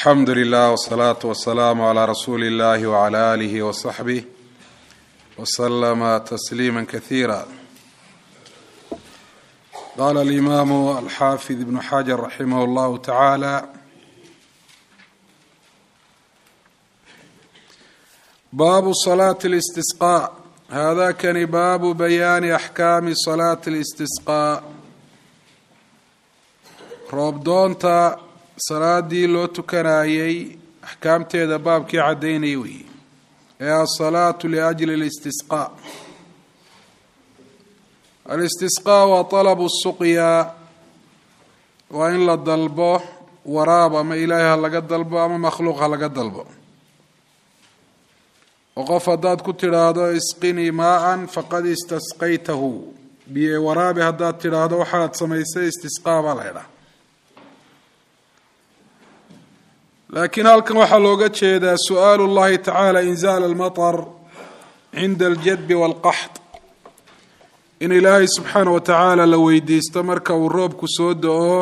alxamdu lilah wsalaatu wasalaamu calaa rasuuli illahi wcala aalihi wasaxbih waslama tasliima kasiira qaala alimaamu alxaafid ibnu xajar raximah llahu tacaala baabu salaati اlistisqaa hada kani baabu bayaani axkaami salaati اlistisqaa roobdoonta salaadii loo tukanayey axkaamteeda baabkii caddaynaya weeye ee asalaatu liajli اlistisqaa alistisqaa waa talabu suqya waa in la dalbo waraab ama ilaahay ha laga dalbo ama makhluuq ha laga dalbo oo qof haddaad ku tidhaahdo isqinii maa-an faqad istasqaytahu biye waraabi haddaad tidhaahdo waxaad samaysay istisqaa baa la ydhaha laakiin halkan waxaa looga jeedaa su-aalu llahi tacaala inzaal almatar cinda aljadbi waalqaxd in ilaahay subxaana wa tacaala la weydiisto marka uu roobku soo da-o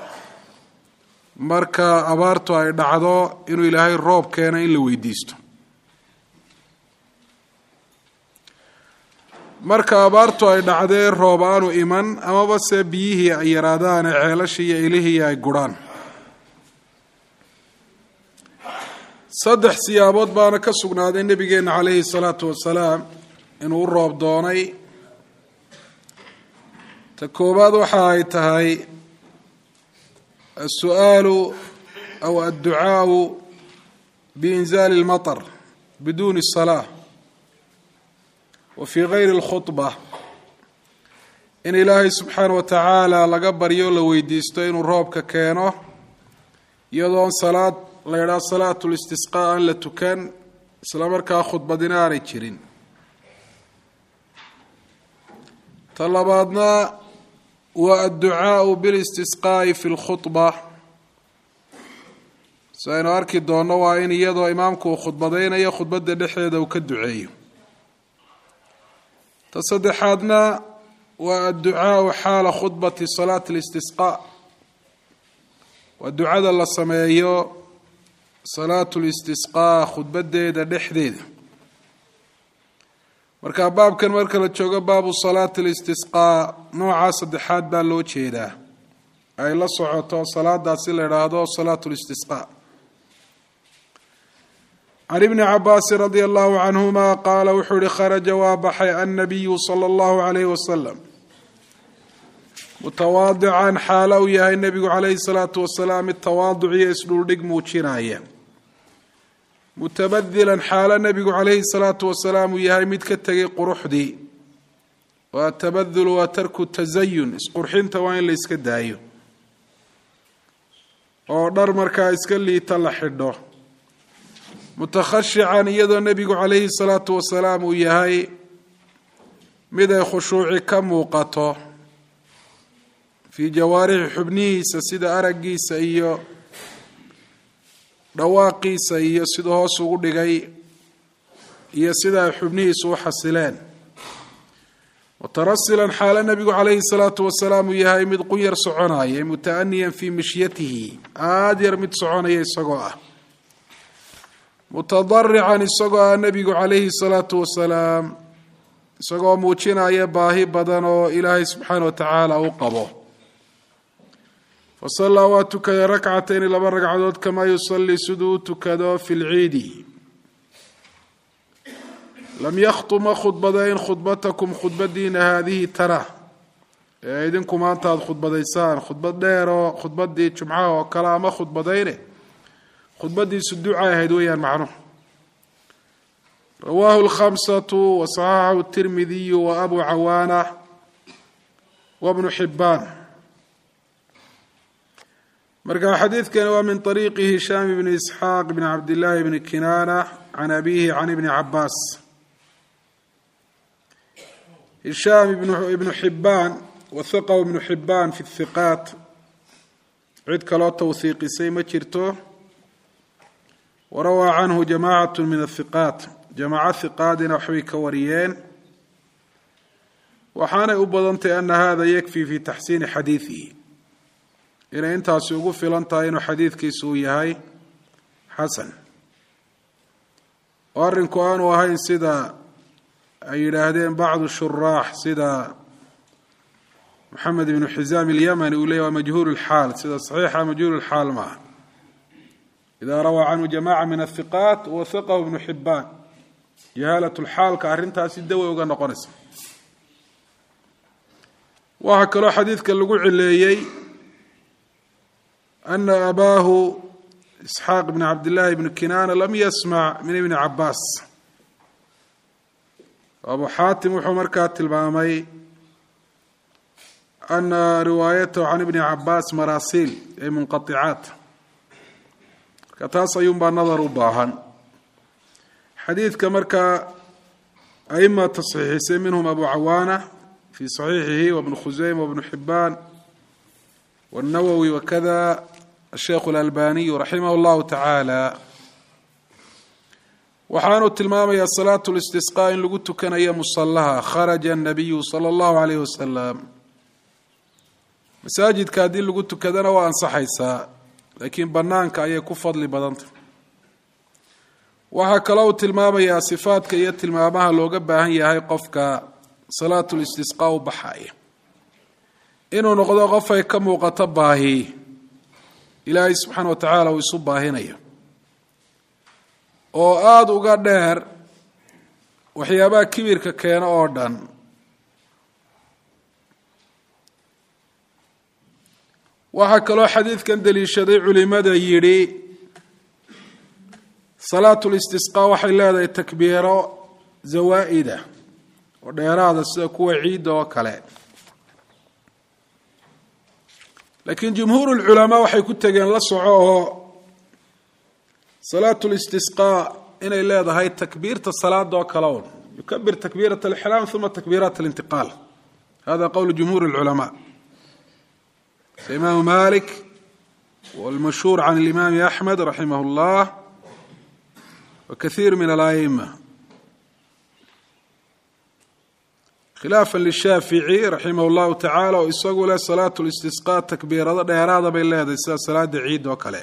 marka abaartu ay dhacdo inuu ilaahay roob keeno in la weydiisto marka abaartu ay dhacdee roob aanu iman amaba se biyihii ay yaraadaan ee ceelashii iyo ilihii ay gurhaan saddex siyaabood baana ka sugnaaday nebigeenna calayhi salaatu wasalaam inuu u roob doonay ta koowaad waxa ay tahay asu-aalu aw adducaau biinzaali اlmaطr biduuni الsalaa wa fii gayri اlkhudba in ilaahay subxaana wa tacaala laga baryo la weydiisto inuu roobka keeno iyadoon salaad la yidhaha salaatu listisqaa aan la tukan isla markaa khudbadina aanay jirin ta labaadna waa adducaau bilistisqaa'i fi lkhudba si aynu arki doonno waa in iyadoo imaamku uu khudbadaynayo khudbadda dhexdeeda uu ka duceeyo ta saddexaadna waa adducaau xaala khudbati salaati listisqaa waa ducada la sameeyo salaatu listisqaa khudbadeeda dhexdeeda marka baabkan marka la joogo baabu salaati listisqaa noocaa saddexaad baa loo jeedaa ay la socoto salaadaasi la idhaahdo salaatu listisqaa can ibni cabaasin radia allahu canhuma qaala wuxuu ihi kharaja waa baxay annabiyu sala allahu calayhi wasalam mutawaadican xaalo uu yahay nebigu calayhi salaatu wasalaam mid tawaaduc iyo isdhuldhig muujinaya mutabadilan xaalo nebigu calayhi salaatu wasalaam uu yahay mid ka tegay quruxdii waa tabadul waa tarku tasayun isqurxinta waa in la iska daayo oo dhar markaa iska liita la xidho mutakhashican iyadoo nebigu calayhi salaatu wasalaam uu yahay mid ay khushuuci ka muuqato fii jawaarixi xubnihiisa sida araggiisa iyo dhawaaqiisa iyo siduu hoos ugu dhigay iyo sida ay xubnihiisu u xasileen mutarasilan xaalo nebigu calayhi salaatu wasalaam uu yahay mid qunyar soconaya mutaaniyan fii mishyatihi aada yar mid soconaya isagoo ah mutadarican isagoo ah nebigu calayhi salaatu wasalaam isagoo muujinaya baahi badan oo ilaahay subxaana wa tacaala u qabo fasallaa waa tukaday rakcatayni laba ragcadood kamaa yusallii siduu u tukado fi lciidi lam yakhtu ma khudbadayn khudbatakum khudbadiina haadihi tana ee idinku maanta aada khudbadaysaan khudbad dheer oo khudbadii jumcaha oo kale ama khudbadayne khudbadiisu ducay ahayd weeyaan macnuhu rawaahu lkhamsatu wa saxaxahu tirmidiyu wa abu cawaana wa bnu xibaan marka xadiidkani waa min طariiqi hishaam bni isxaaq bni cabdillaahi bni kinaana can abihi can ibni cabaas hishaam ibnu xibaan wahaqahu ibnu xibaan fi hiqaat cid kaloo towhiiqisay ma jirto warawaa canhu jamacat min ahiqaat jamaaco hiqaadina waxbay ka wariyeen waxaanay u badantay ana hada yakfi fi taxsiini xadiidihi inay intaasi ugu filan tahay inuu xadiidkiisu uu yahay xasan oo arrinku aanu ahayn sida ay yidhaahdeen bacdu shuraax sida moxamed ibnu xisaam ilyamani uu leeyay waa majhuul lxaal sida saxiixa majhuul lxaal ma ah ida rawaa canhu jamaca min athiqaat wahiqahu ibnu xibaan jahaalat lxaalka arrintaasi dawey uga noqonaysa waxaa kaloo xadiidka lagu cileeyey ana abaahu isxaaq bn cabdillaahi bni kinaana lam yasmac min ibni cabaas abu xaatim wuxuu markaa tilmaamay ana riwaayatahu can ibni cabaas maraasiil ay munqaicaat marka taas ayuunbaa nadar u baahan xadiidka markaa aima tasxiixisay minhum abu cawaana fi صaxiixihi wbnu khuseyma wbnu xibaan wالnawowi wakada asheikhu اlalbaniyu raximah اllahu tacaala waxaanu tilmaamayaa salaatu listisqaa in lagu tukanayo musallaha kharaja الnabiyu salى اllahu alayh wasalam masaajidka haddii lagu tukadana waa ansaxaysaa laakiin banaanka ayay ku fadli badantah waxaa kaloo uu tilmaamayaa sifaadka iyo tilmaamaha looga baahan yahay qofka salaatu listisqaa u baxaya inuu noqdo qof ay ka muuqato baahi ilaahay subxaana wa tacaala uu isu baahinayo oo aada uga dheer waxyaabaha kibirka keeno oo dhan waxaa kaloo xadiidkan daliishaday culimada yidhi salaatu listisqaa waxay leedahay takbiiro zawaa'ida oo dheeraada sida kuwa ciidda oo kale laakiin jumhuur lculamaa waxay ku tegeen la soco oo salaatu listisqaa inay leedahay takbiirta salaada oo kale un yukabir takbiirat alixraam uma takbiirat alintiqaal hada qowl jumhuur lculamaa imaamu malik wاlmashhuur can اlimaami axmed raximah اllah wkaiir min alaima khilaafa lishaafici raximah اllahu tacala oo isagu leh salaatu listisqaa takbiirado dheeraada bay leedahay sida salaada ciid oo kale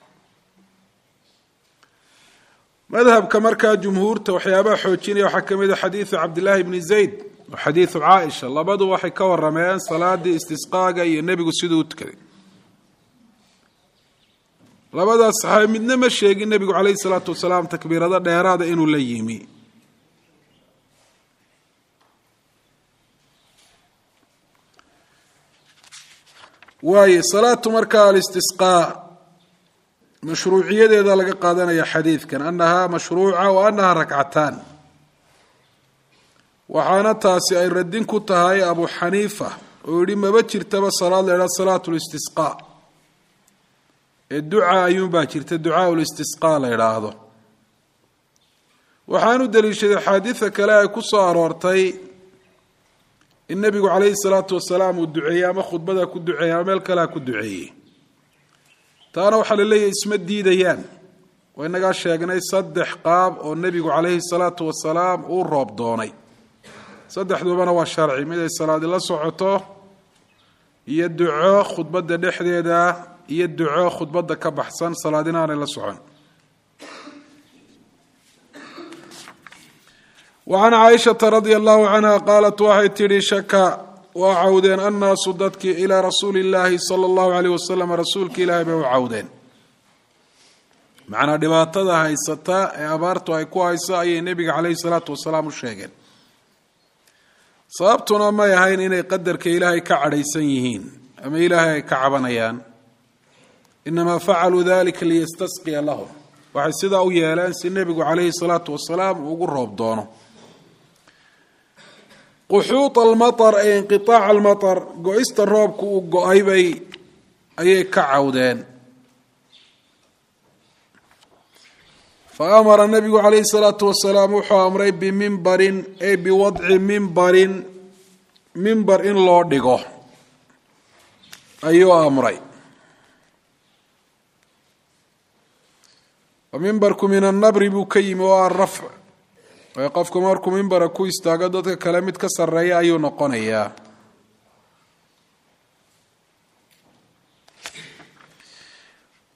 madhabka markaa jumhuurta waxyaabaha xoojinaya waxaa ka mid a xadiidu cabdillaahi bni zayd wa xadiidu caaisha labadu waxay ka warameen salaadii istisqaaga iyo nebigu siduu u tukaday labadaas saxaabi midna ma sheegin nebigu calayhi salaatu wasalaam takbiirado dheeraada inuu la yimi waaye salaatu markaa alistisqaa mashruuciyadeeda laga qaadanaya xadiidkan annahaa mashruuca wa annahaa rakcataan waxaana taasi ay radin ku tahay abu xaniifa oo yihi maba jirtaba salaad la idhaha salaatu listisqaa ee duca ayuunbaa jirta ducaau listisqaa la idhaahdo waxaanu daliishaday axaadiida kale ay ku soo aroortay in nebigu calayhi salaatu wasalaam uu duceeyey ama khudbada ku duceeyey ama meel kalea ku duceeyey taana waxaa la leeyahay isma diidayaan waa inagaa sheegnay saddex qaab oo nebigu calayhi salaatu wasalaam uu roob doonay saddexdubana waa sharci mid ay salaadi la socoto iyo duco khudbadda dhexdeeda iyo duco khudbadda ka baxsan salaadina aanay la socon wacan caaishata radia allahu canha qaalat waxay tidhi shaka waa cawdeen annaasu dadkii ilaa rasuuli illaahi sala allahu aleyh wasalam rasuulka ilaahay bay u cawdeen macnaa dhibaatada haysata ee abaartu ay ku hayso ayay nebiga caleyhi salaatu wasalaam u sheegeen sababtuna may ahayn inay qadarka ilaahay ka cadhaysan yihiin ama ilaahay ay ka cabanayaan inamaa facaluu dalika liyastasqiya lahum waxay sidaa u yeeleen si nebigu calayhi salaatu wasalaam uu ugu roob doono quxuud almatar ee inqiaac almatar go-ista roobku uu go-ay bay ayay ka cawdeen fa amara nabigu calayhi salaatu wasalaam wuxuu amray bimimbarin ay biwadci mimbarin mimbar in loo dhigo ayuu amray mimbarku min annabri buu ka yimi oo arafc waayo qofku markuu mimbara ku istaago dadka kale mid ka sarreeya ayuu noqonayaa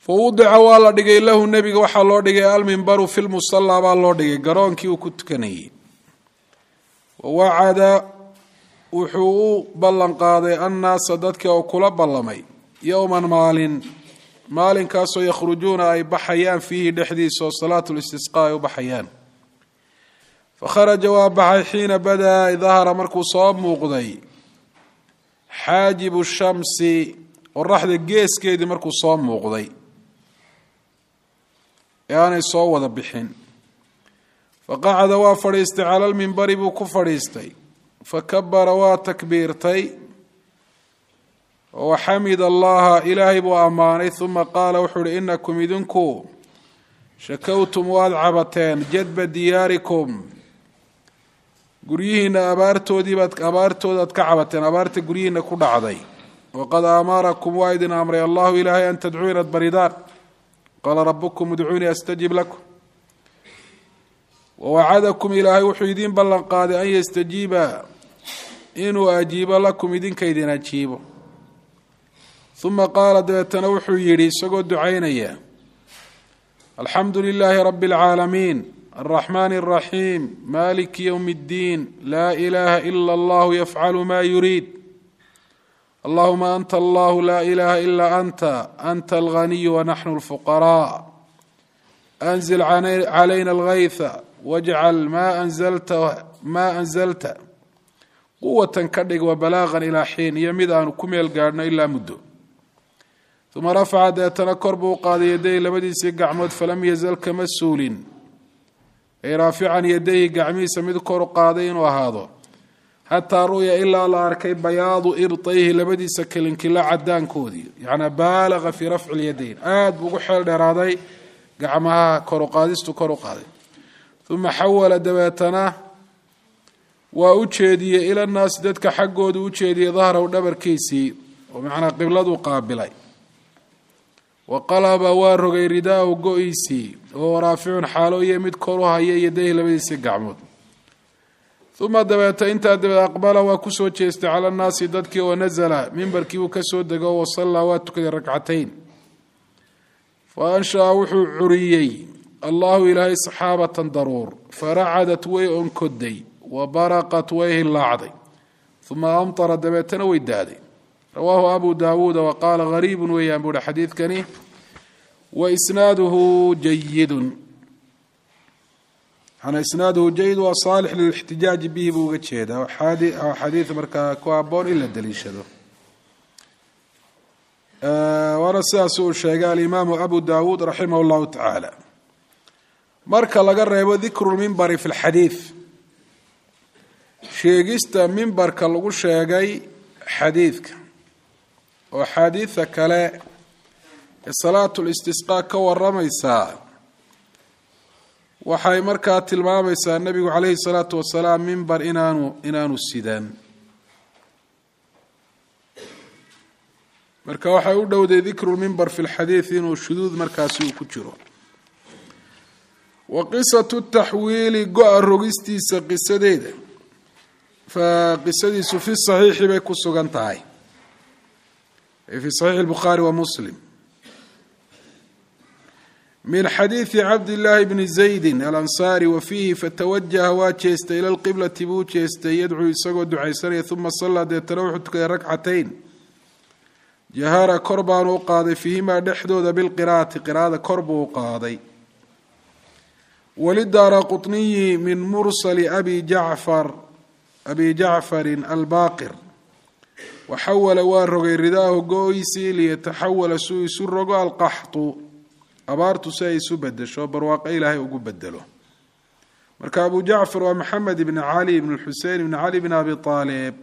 fa wudica waa la dhigay lahu nebiga waxaa loo dhigay almimbaru fi lmusallaa baa loo dhigay garoonkii uu ku tukanayey wawacada wuxuu u ballan qaaday annaasa dadkii oo kula ballamay yowman maalin maalinkaasoo yakhrujuuna ay baxayaan fiihi dhexdiisa oo salaatu listisqaa ay u baxayaan fakharaja waa baxay xiina badaa dahara markuu soo muuqday xaajibu shamsi qoraxda geeskeedii markuu soo muuqday ee aanay soo wada bixin faqacada waa fadhiistay cala lmimbari buu ku fadhiistay fakabara waa takbiirtay waxamid allaha ilaahay buu ammaanay uma qaala wuxuu uhi inakum idinku shakowtum waad cabateen jadba diyaarikum guryihiina abaartoodiibaad abaartoodaad ka cabateen abaarta guryihiina ku dhacday waqad aamarakum waa idin amray allahu ilaahay an tadcuu inaad baridaan qaala rabukum udcuunii astajib lakum wawacadakum ilaahay wuxuu idiin ballan qaaday an yastajiiba inuu ajiibo lakum idinka idin ajiibo uma qaala dabeetana wuxuu yidhi isagoo ducaynaya alxamdu lilaahi rabi اlcaalamiin alraxmaani اraxiim maliki ywm اddiin laa ilaha ila allahu yafcalu ma yuriid allahuma anta allahu laa ilaha ila anta anta alganiyu wanaxnu اlfuqaraa anzil calayna algaytha wajcal ma anzalta maa anzalta quwatan ka dhig wa balaaqan ilaa xiin iyo mid aanu ku meel gaadhno ilaa muddo uma rafaca deetana kor buu u qaaday yadayhi labadiisii gacmood falam yazal kama suulin ay raafican yadayhi gacmihiisa mid kor u qaaday inuu ahaado xataa ru'ya ilaa la arkay bayaadu irtayhi labadiisa kelinkila cadaankoodii yacnaa baalaqa fii rafci lyadayn aada buu ugu xeel dheeraaday gacmaha kor u qaadistu kor u qaaday uma xawala dabeetana waa u jeediyey ila naasi dadka xaggoodu u jeediyey dahrahu dhabarkiisii oo macnaa qibladuu qaabilay wa qalaba waa rogay ridaahu go-iisii oo raaficun xaalo iyo mid kor u haya yadayhi labadiisii gacmood uma dabeeta intaa dabeed aqbala waa kusoo jeestay cala nnaasi dadkii oo nasala mimbarkiibuu kasoo dego wa sallaa waa tukaday ragcatayn fa anshaa wuxuu curiyey allahu ilaahay saxaabatan daruur faracadat way onkoday wa baraqat way hillaacday uma amtara dabeetana way daaday rawaahu abu daawuuda wa qaala gariibun weeyaan buuhi xadiidkani wa isnaaduhu jayidun ana isnaaduhu jayid waa saalix lilixtijaaji bihi buu uga jeedaa xadiid markaa ku haboon in la daliishado waana sidaas uu sheegay alimaamu abu daawuud raximah llahu tacaala marka laga reebo dikru lmimbari fi lxadiid sheegista mimbarka lagu sheegay xadiidka oo axaadiida kale ee salaatu listisqaa ka waramaysaa waxay markaa tilmaamaysaa nebigu calayhi salaatu wasalaam mimbar inaanu inaanu sidan marka waxay u dhowday dikru lmimbar fi lxadiid inuu shuduud markaasi uu ku jiro wa qisatu taxwiili go-a rogistiisa qisadeeda fa qisadiisu fi saxiixi bay ku sugan tahay fi saxiixi lbukhaari wa muslim min xadiidi cabdillaahi bni zaydin alansaari wa fiihi fatawajaha waa jeestay ila lqiblati buu jeestay yadcuu isagoo ducaysanaya uma sallaa deetana wuxuu tukaday rakcatayn jahara kor baanu u qaaday fiihimaa dhexdooda bilqiraa'ati qiraa'ada kor buu u qaaday walidaara qutniyi min mursali abi jacfar abi jacfarin albaaqir waxawala waa rogay ridaahu go-oysii liyataxawala suu isu rogo alqaxtu abaartu si ay isu bedesho barwaaqo ilaahay ugu bedelo marka abu jacfar waa maxamed ibni cali ibn xusein ibni cali bn abi aalib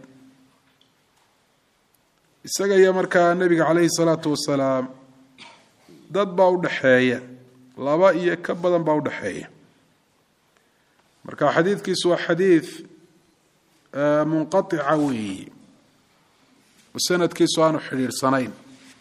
isaga iyo markaa nebiga caleyhi salaatu wasalaam dad baa udhaxeeya laba iyo ka badan baa udhaxeeya marka xadiidkiisu waa xadiid munqatica weeyi oo sanadkiisu aanu xidhiidhsanayn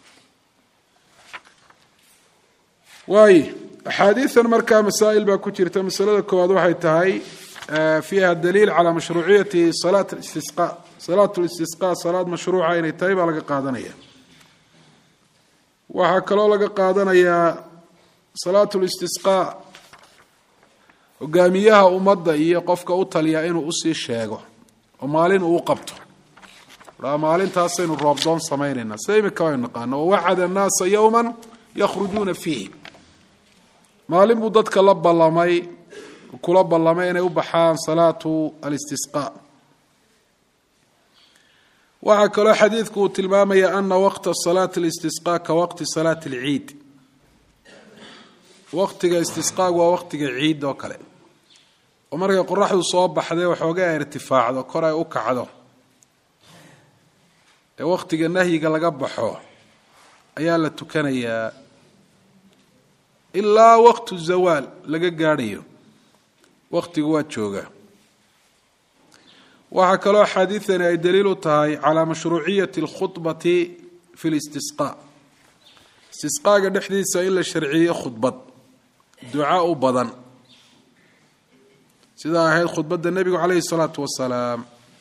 waayo axaadiidan markaa masaa'il baa ku jirta masalada koowaad waxay tahay fiiha daliil calaa mashruuciyati salaat istisqa salaat listisqa salaad mashruuca inay tahay baa laga qaadanaya waxaa kaloo laga qaadanayaa salaatu listisqaa hogaamiyaha ummadda iyo qofka u taliya inuu usii sheego oo maalin uu qabto a maalintaasaynu roobdoon samaynayna sida imika aynu naqaano wawacada annaasa yowma yakhrujuuna fiihi maalin buu dadka la ballamay kula ballamay inay u baxaan salaatu alistisqaa waxaa kaloo xadiidku uu tilmaamaya ana waqta salaati alistisqaa ka waqti salaati alciid waqtiga istisqaagu waa waqtiga ciid oo kale oo markay qoraxdu soo baxday waxooga ay irtifaacdo kor ay u kacdo ee waqtiga nahyiga laga baxo ayaa la tukanayaa ilaa waqtu zawaal laga gaadhayo waqtigu waa jooga waxaa kaloo axaadiidani ay daliil u tahay calaa mashruuciyati alkhudbati fi listisqaa istisqaaga dhexdiisa in la sharciyo khudbad duca u badan sidaa ahayd khudbadda nebigu calayhi salaatu wasalaam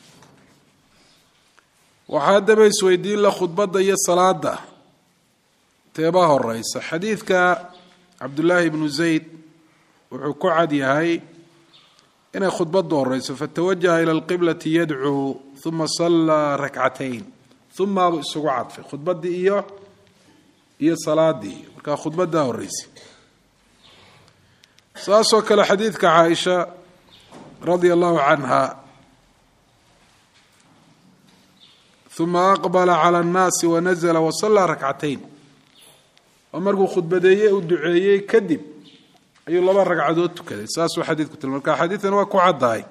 waxaa haddaba isweydiin la khudbadda iyo salaada teebaa horeysa xadiidka cabdullaahi ibnu zayd wuxuu ku cad yahay inay khudbaddu horeyso fatawajaha ila alqiblati yadcuu uma sallaa rakcatayn umaabu isugu cadfay khudbaddii iyo iyo salaadii markaa khudbaddaa horeysay saasoo kale xadiidka caaisha radia allahu canha uma aqbala cala annaasi wanazla wasallaa rakcatayn oo markuu khudbadeeyey uu duceeyey kadib ayuu laba ragcadood tukaday saasuu xadiidku tilma marka xadiidan waa ku caddahay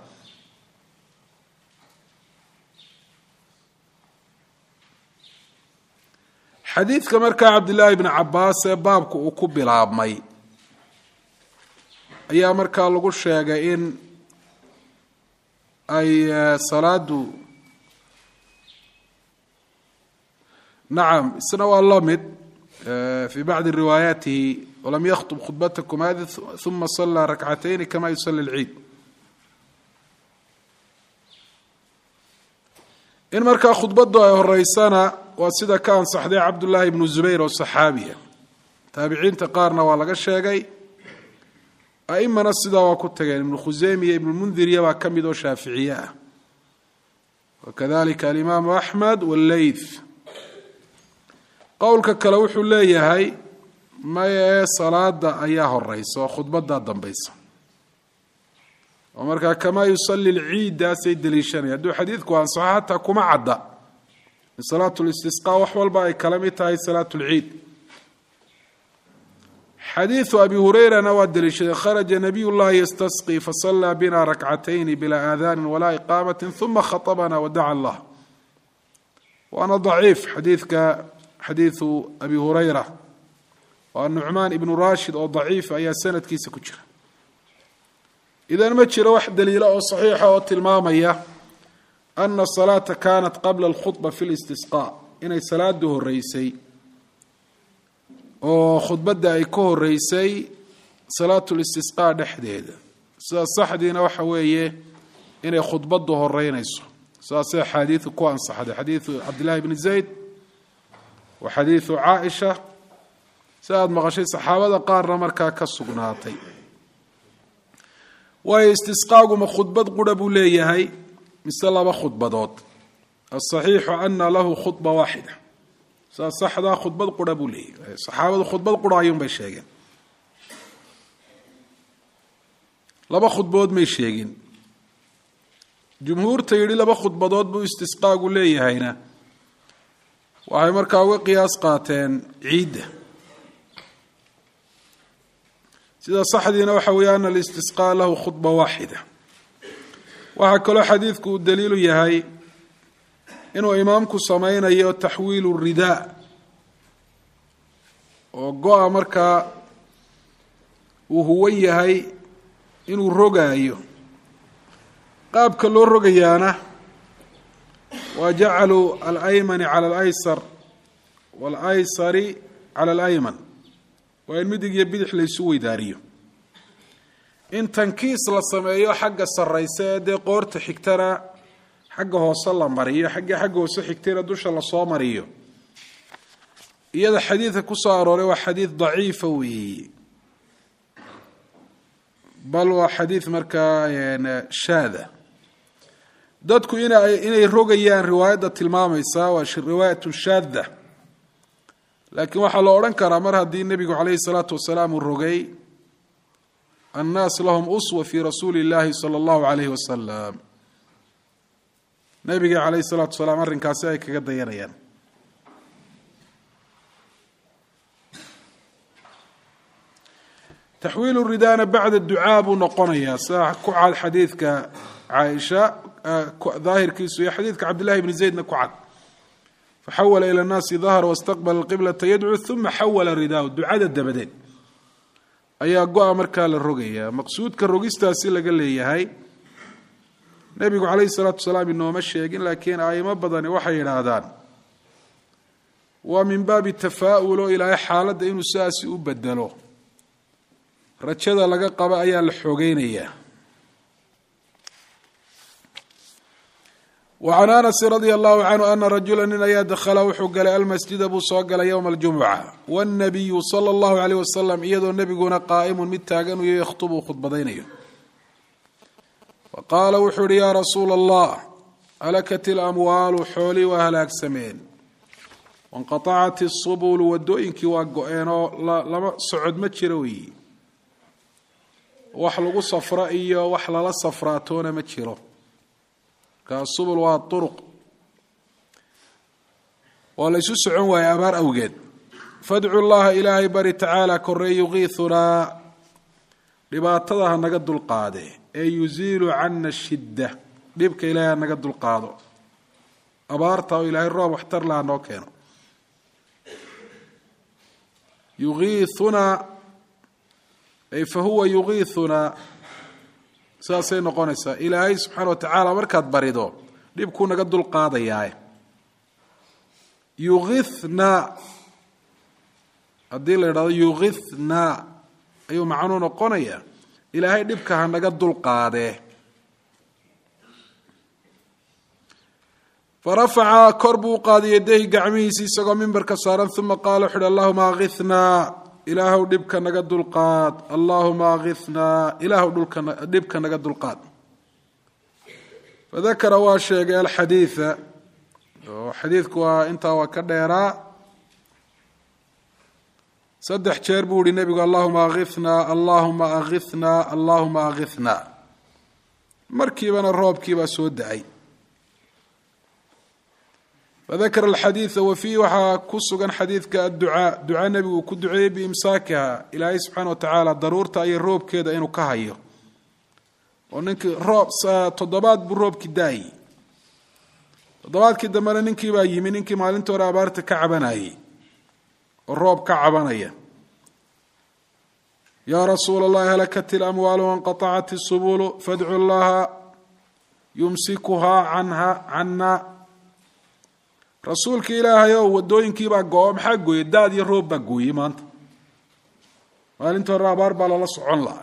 xadiidka markaa cabdillaahi bni cabaas ee baabku uu ku bilaabmay ayaa markaa lagu sheegay in ay salaadu nacam isna waa la mid fi bacdi riwaayaatihi walam yakhtub khudbatakum hadi uma sallaa rakcatayni kama yusali lciid in markaa khudbaddu ay horeysana waa sida ka ansaxday cabdullaahi ibnu zubayr oo saxaabiya taabiciinta qaarna waa laga sheegay aimana sidaa waa ku tageen ibnu khuseymiya ibnu mundiriya baa ka mid oo shaaficiye ah wakadalika alimaamu axmed walleyth qowlka kale wuxuu leeyahay maya ee salaada ayaa horeysa oo khudbadaa dambaysa oo markaa kamaa yusali lciidaasay deliishanaya hadduu xadiidku ansaxo xataa kuma cadda in salaatu listisqaa wax walba ay kala mid tahay salaatu lciid xadiidu abi hureyrana waa deliishaday kharaja nabiy llahi yastasqi fasallaa bina rakcatayni bilaa aadaanin walaa iqaamati uma khaطbana wadaca allah waana daciif xadiidka xadiidu abi hureyra waa nucmaan ibnu rashid oo daciif ayaa sanadkiisa ku jira idan ma jiro wax daliila oo saxiixa oo tilmaamaya ana salaata kanat qabla alkhudba fi listisqaa inay salaadu horeysay oo khudbadda ay ka horeysay salaatu listisqaa dhexdeeda sida saxdiina waxa weeye inay khudbaddu horeynayso sidaasay axaadiidu ku ansaxday xadiidu cabdillahi bni zayd wa xadiidu caaisha si aada maqashay saxaabada qaarna markaa ka sugnaatay waayo istisqaaguma khudbad qura buu leeyahay mise laba khudbadood asaxiixu ana lahu khudba waaxida saa saxdaa khudbad qura buu leeyahay saxaabadu khudbad qura ayuunbay sheegeen laba khudbood may sheegin jumhuurta yidhi laba khudbadood buu istisqaagu leeyahayna waxay markaa uga qiyaas qaateen ciidda sida saxdiina waxa weeye ana alistisqaa lahu khudba waaxida waxaa kaloo xadiidku uu daliilu yahay inuu imaamku sameynayo taxwiilu ridaa oo go-a markaa uu huwan yahay inuu rogaayo qaabka loo rogayaana waa jacalu alaymani cala alaysar waalaysari cala alayman waa in midig iyo bidix laysu weydaariyo in tankiis la sameeyo xagga sarraysa ee dee qoorta xigtana xagga hoose la mariyo xaggii xagga hoose xigtayna dusha lasoo mariyo iyada xadiidka ku soo arooray waa xadiid daciifa weeye bal waa xadiid markaa shaada dadku ina inay rogayaan riwaayadda tilmaamaysa waa riwaayatu shaada laakiin waxaa la odhan karaa mar haddii nebigu calayhi salaatu wasalaam uu rogay annaas lahum uswa fi rasuuli اllahi salى اllahu alayhi wasalam nebiga calayhi salaatu wasalaam arrinkaasi ay kaga dayanayaan taxwiilu ridana bacda ducaa buu noqonayaa sida ku cad xadiidka caaisha daahirkiisu iyo xadiidka cabdillahi bni zaydna ku cad faxawala ila nnaasi dahra wastaqbala qiblata yadcuu uma xawala ridaahu ducada dabadeed ayaa go-a markaa la rogayaa maqsuudka rogistaasi laga leeyahay nebigu calayhi salaatu wasalaam inooma sheegin laakiin aimo badani waxay yidhaahdaan waa min baabi tafaa'ul oo ilaahay xaaladda inuu sidaasi u bedelo rajada laga qaba ayaa la xoogeynayaa wacan anasi radia allahu canhu ana rajula nin ayaa dakhala wuxuu galay almasjida buu soo galay yowma aljumuca wاnnabiyu sala allahu aleyh wasalam iyadoo nebiguna qaa'imun mid taagan uyo yakhtubu uu khudbadaynayo faqaala wuxuu ihi yaa rasuula allah halakat ilamwaalu xoolii waa halaagsameen wanqatacat isubulu wadooyinkii waa go-eenoo lama socod ma jiro weyi wax lagu safro iyo wax lala safraatoona ma jiro subul waa uruq waa la ysu socon waaye abaar awgeed fadcu llaha ilaahay bari tacaala korey yuqiiunaa dhibaatada ha naga dulqaade ee yuziilu cana shidda dhibka ilaahay ha naga dulqaado abaarta oo ilaahay roob waxtar laha noo keeno yuiiunaa ay fa huwa yuqiiunaa sidaasay noqonaysaa ilaahay subxaana wa tacaala markaad barido dhibkuu naga dulqaadayaa yuqithnaa haddii la idhahdo yuqithnaa ayuu macnuu noqonayaa ilaahay dhibka ha naga dulqaadee farafaca kor buu u qaaday yadayhi gacmihiisi isagoo mimbarka saaran uma qaala wuxu uhi allahuma akithnaa ilaahuw dhibka naga dulqaad allahuma akithnaa ilaahuw dhibka naga dulqaad fadakara waa sheegay alxadiida oo xadiidku waa intaa waa ka dheeraa saddex jeer buu ihi nebigu allahuma akithnaa allahuma akithnaa allahuma akithnaa markiibana roobkiibaa soo da-ay fadakara alxadiida wa fiihi waxaa ku sugan xadiidka adducaa ducaa nebigu uu ku duceeyey biimsaakiha ilaahay subxaana wa tacaala daruurta iyo roobkeeda inuu ka hayo oo ninkii roob toddobaad buu roobkii daayey toddobaadkii dambena ninkii baa yimi ninkii maalintii hore abaarta ka cabanayey oo roob ka cabanaya yaa rasuula allahi halakat ilamwaalu wanqatacat isubulu fadcu llaha yumsikuhaa canha cana rasuulka ilaahay ow wadooyinkiibaa go-o maxaa gooyey daad iyo roob baa gooyey maanta maalinta hore abaar baa lala socon lahaa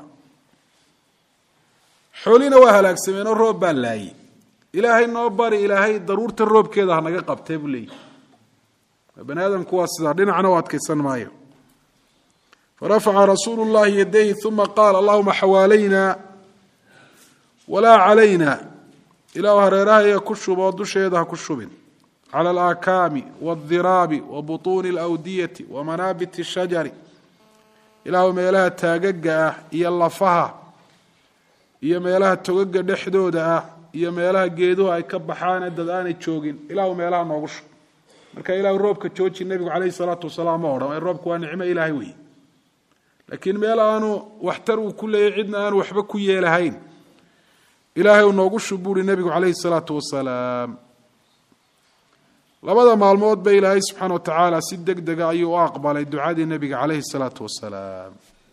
xoolina waa halaagsameen oo roob baa laayey ilaahay noo bari ilaahay daruurta roobkeeda ha naga qabtee buu leeyahy bani aadamku waa sidaa dhinacna u adkaysan maayo farafaca rasuulu llahi yadayhi uma qaala allahuma xawaalayna walaa calayna ilaahu hareerahaya ku shuboo dusheeda ha ku shubin clى alaakaami wاldiraabi wa buطuuni اlawdiyati wa manaabit الshajari ilaahu meelaha taagaga ah iyo lafaha iyo meelaha togaga dhexdooda ah iyo meelaha geeduhu ay ka baxaane dad aanay joogin ilaahu meelaha noogu shub marka ilahu roobka jooji nebigu calayhi salaatu wasalaam ma odhan roobku waa nicmo ilaahay wey laakiin meel aanu waxtar uu ku leeyay cidna aanu waxba ku yeelahayn ilaahay uu noogu shub buuhi nebigu calayhi salaatu wasalaam labada maalmood ba ilaahay subxaana wa tacaala si deg dega ayuu u aqbalay ducadii nebiga calayhi salaatu wasalaam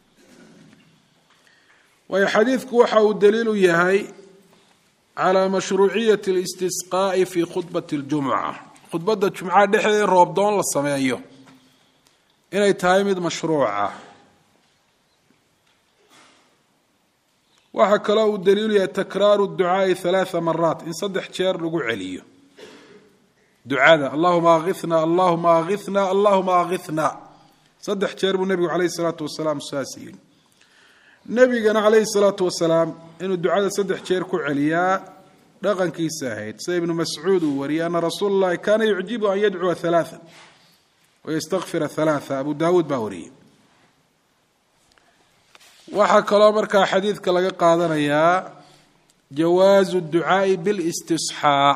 waayo xadiidku waxa uu daliil u yahay calaa mashruuciyati اlistisqaa'i fi khudbati اljumca khudbadda jumcaha dhexdeeda in roobdoon la sameeyo inay tahay mid mashruuca waxaa kaloo uu daliilu yahay takraaru ducaai halaaa maraat in saddex jeer lagu celiyo ducada allahuma akhina allahuma akhina allahuma akhina saddex jeer buu nebigu calayhi salaatu wasalaam saas yidhi nebigana calayhi salaatu wasalaam inuu ducada saddex jeer ku celiyaa dhaqankiisa ahayd sida ibnu mascuud uu wariyey ana rasuula llahi kaana yucjibu an yadcuwa halaaa wayastakfira halaaa abu daawuud baa wariyey waxaa kaloo markaa xadiidka laga qaadanayaa jawaazu ducaai bilistisxaa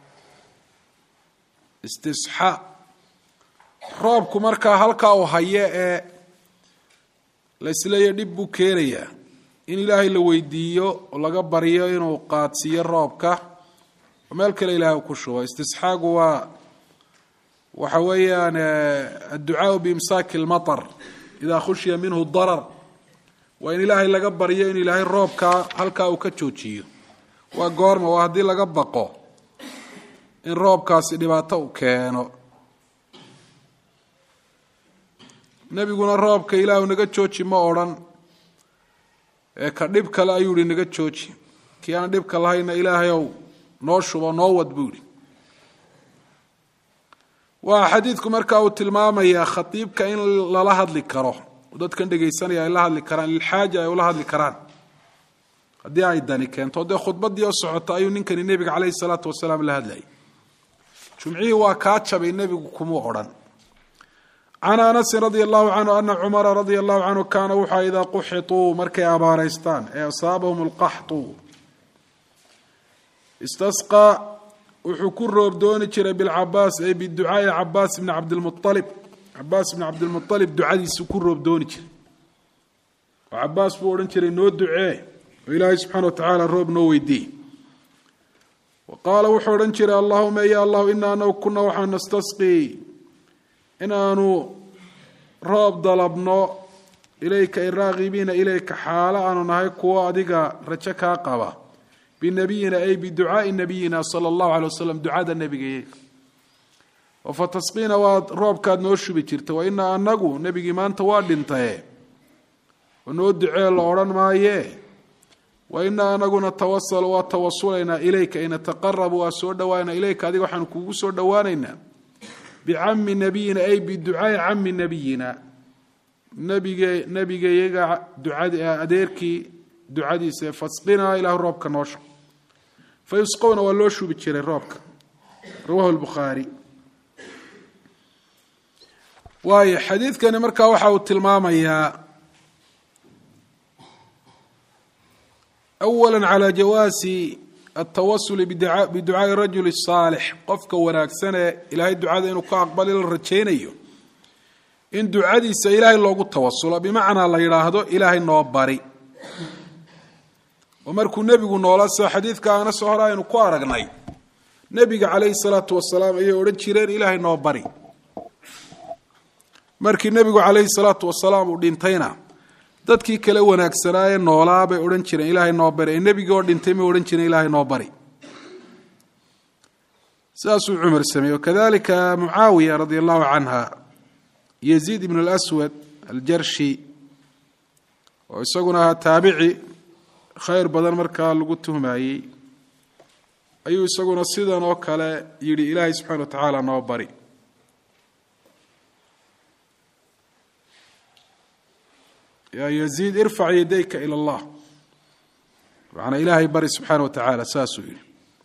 istisxaa roobku markaa halkaa uu hayo ee laisleeya dhib buu keenayaa in ilaahay la weydiiyo oo laga baryo inuu qaadsiiyo roobka oo meel kale ilahay uu ku shubo istisxaagu waa waxa weeyaan adducaau biimsaaki lmatar idaa khushiya minhu darar waa in ilaahay laga baryo in ilaahay roobka halkaa uu ka joojiyo waa goorma waa haddii laga baqo in roobkaasi dhibaato u keeno nebiguna roobka ilaahu naga jooji ma odhan ee ka dhib kale ayuu yihi naga jooji kii aan dhibka lahayna ilaahayow noo shubo noo wad buu yihi waa xadiidku markaa uu tilmaamayaa khatiibka in lala hadli karo dadkan dhegaysanaya ay la hadli karaan lilxaaja ay ula hadli karaan haddii ay dani keento dee khudbadii oo socota ayuu ninkani nebiga caleyhi salaatu wasalaam la hadlayay jumcihii waa kaa jabay nebigu kumuu odhan can anasin radia allahu canhu ana cumara radia allahu canhu kaana wuxua idaa quxituu markay abaaraystaan ee asaabahum alqaxtu istasqaa wuxuu ku roob dooni jiray bilcabaas ay biducaai cabaas bni cabdilmualib cabaas bni cabdilmualib ducadiisu ku roob dooni jiray oo cabaas buu odhan jiray noo ducee oo ilaahay subxana wa tacaala roob noo weydiiye wa qaala wuxuu odhan jiray allahuma ya allahu ina anagu kuna waxaan nastasqii inaanu roob dalabno ilayka iraaqibiina ilayka xaalo aanu nahay kuwo adiga rajo kaa qaba binabiyina ay biducaai nabiyina sala allahu alay wasalam ducada nebigayaga oo fa tasqiina waad roobkaad noo shubi jirta wa inaa anagu nebigii maanta waa dhintaye oo noo ducee la odhan maayee wa inaa anaguna tawasalu waa tawasulaynaa ilayka inataqarabu waa soo dhowaanaa ilayka adiga waxaanu kuugu soo dhowaanaynaa bicami nabiyina ay biducaai cami nabiyina nabige nebigayaga ducad adeerkii ducadiisa fasqinaa ilahu roobka noo shub fa yusqowna waa loo shubi jiray roobka rawahu lbukhaari waayo xadiidkani markaa waxa uu tilmaamayaa awala calى jawaasi altawasuli biducaai rajuli saalix qofka wanaagsan ee ilaahay ducada inuu ka aqbali la rajaynayo in ducadiisa ilaahay loogu tawasulo bimacnaa la yidhaahdo ilaahay noo bari oo markuu nebigu noola soo xadiidka aanasoo hore aynu ku aragnay nebiga calayhi salaatu wasalaam ayay odhan jireen ilaahay noo bari markii nebigu calayhi salaatu wasalaam uu dhintayna dadkii kale wanaagsanaaye noolaa bay odhan jireen ilaahay noo bari ee nebigii oo dhintay may odhan jireen ilaahay noo bari sidaasuu cumar sameeyey wakadalika mucaawiya radia allahu canha yaziid ibn اlswad aljarshi oo isaguna ahaa taabici khayr badan markaa lagu tuhmayey ayuu isaguna sidan oo kale yidhi ilaahay subxana wa tacaala noo bari yaa yaziid irfac yadayka ila allah macnaa ilaahay bari subxaana wa tacaala saasuu yidhi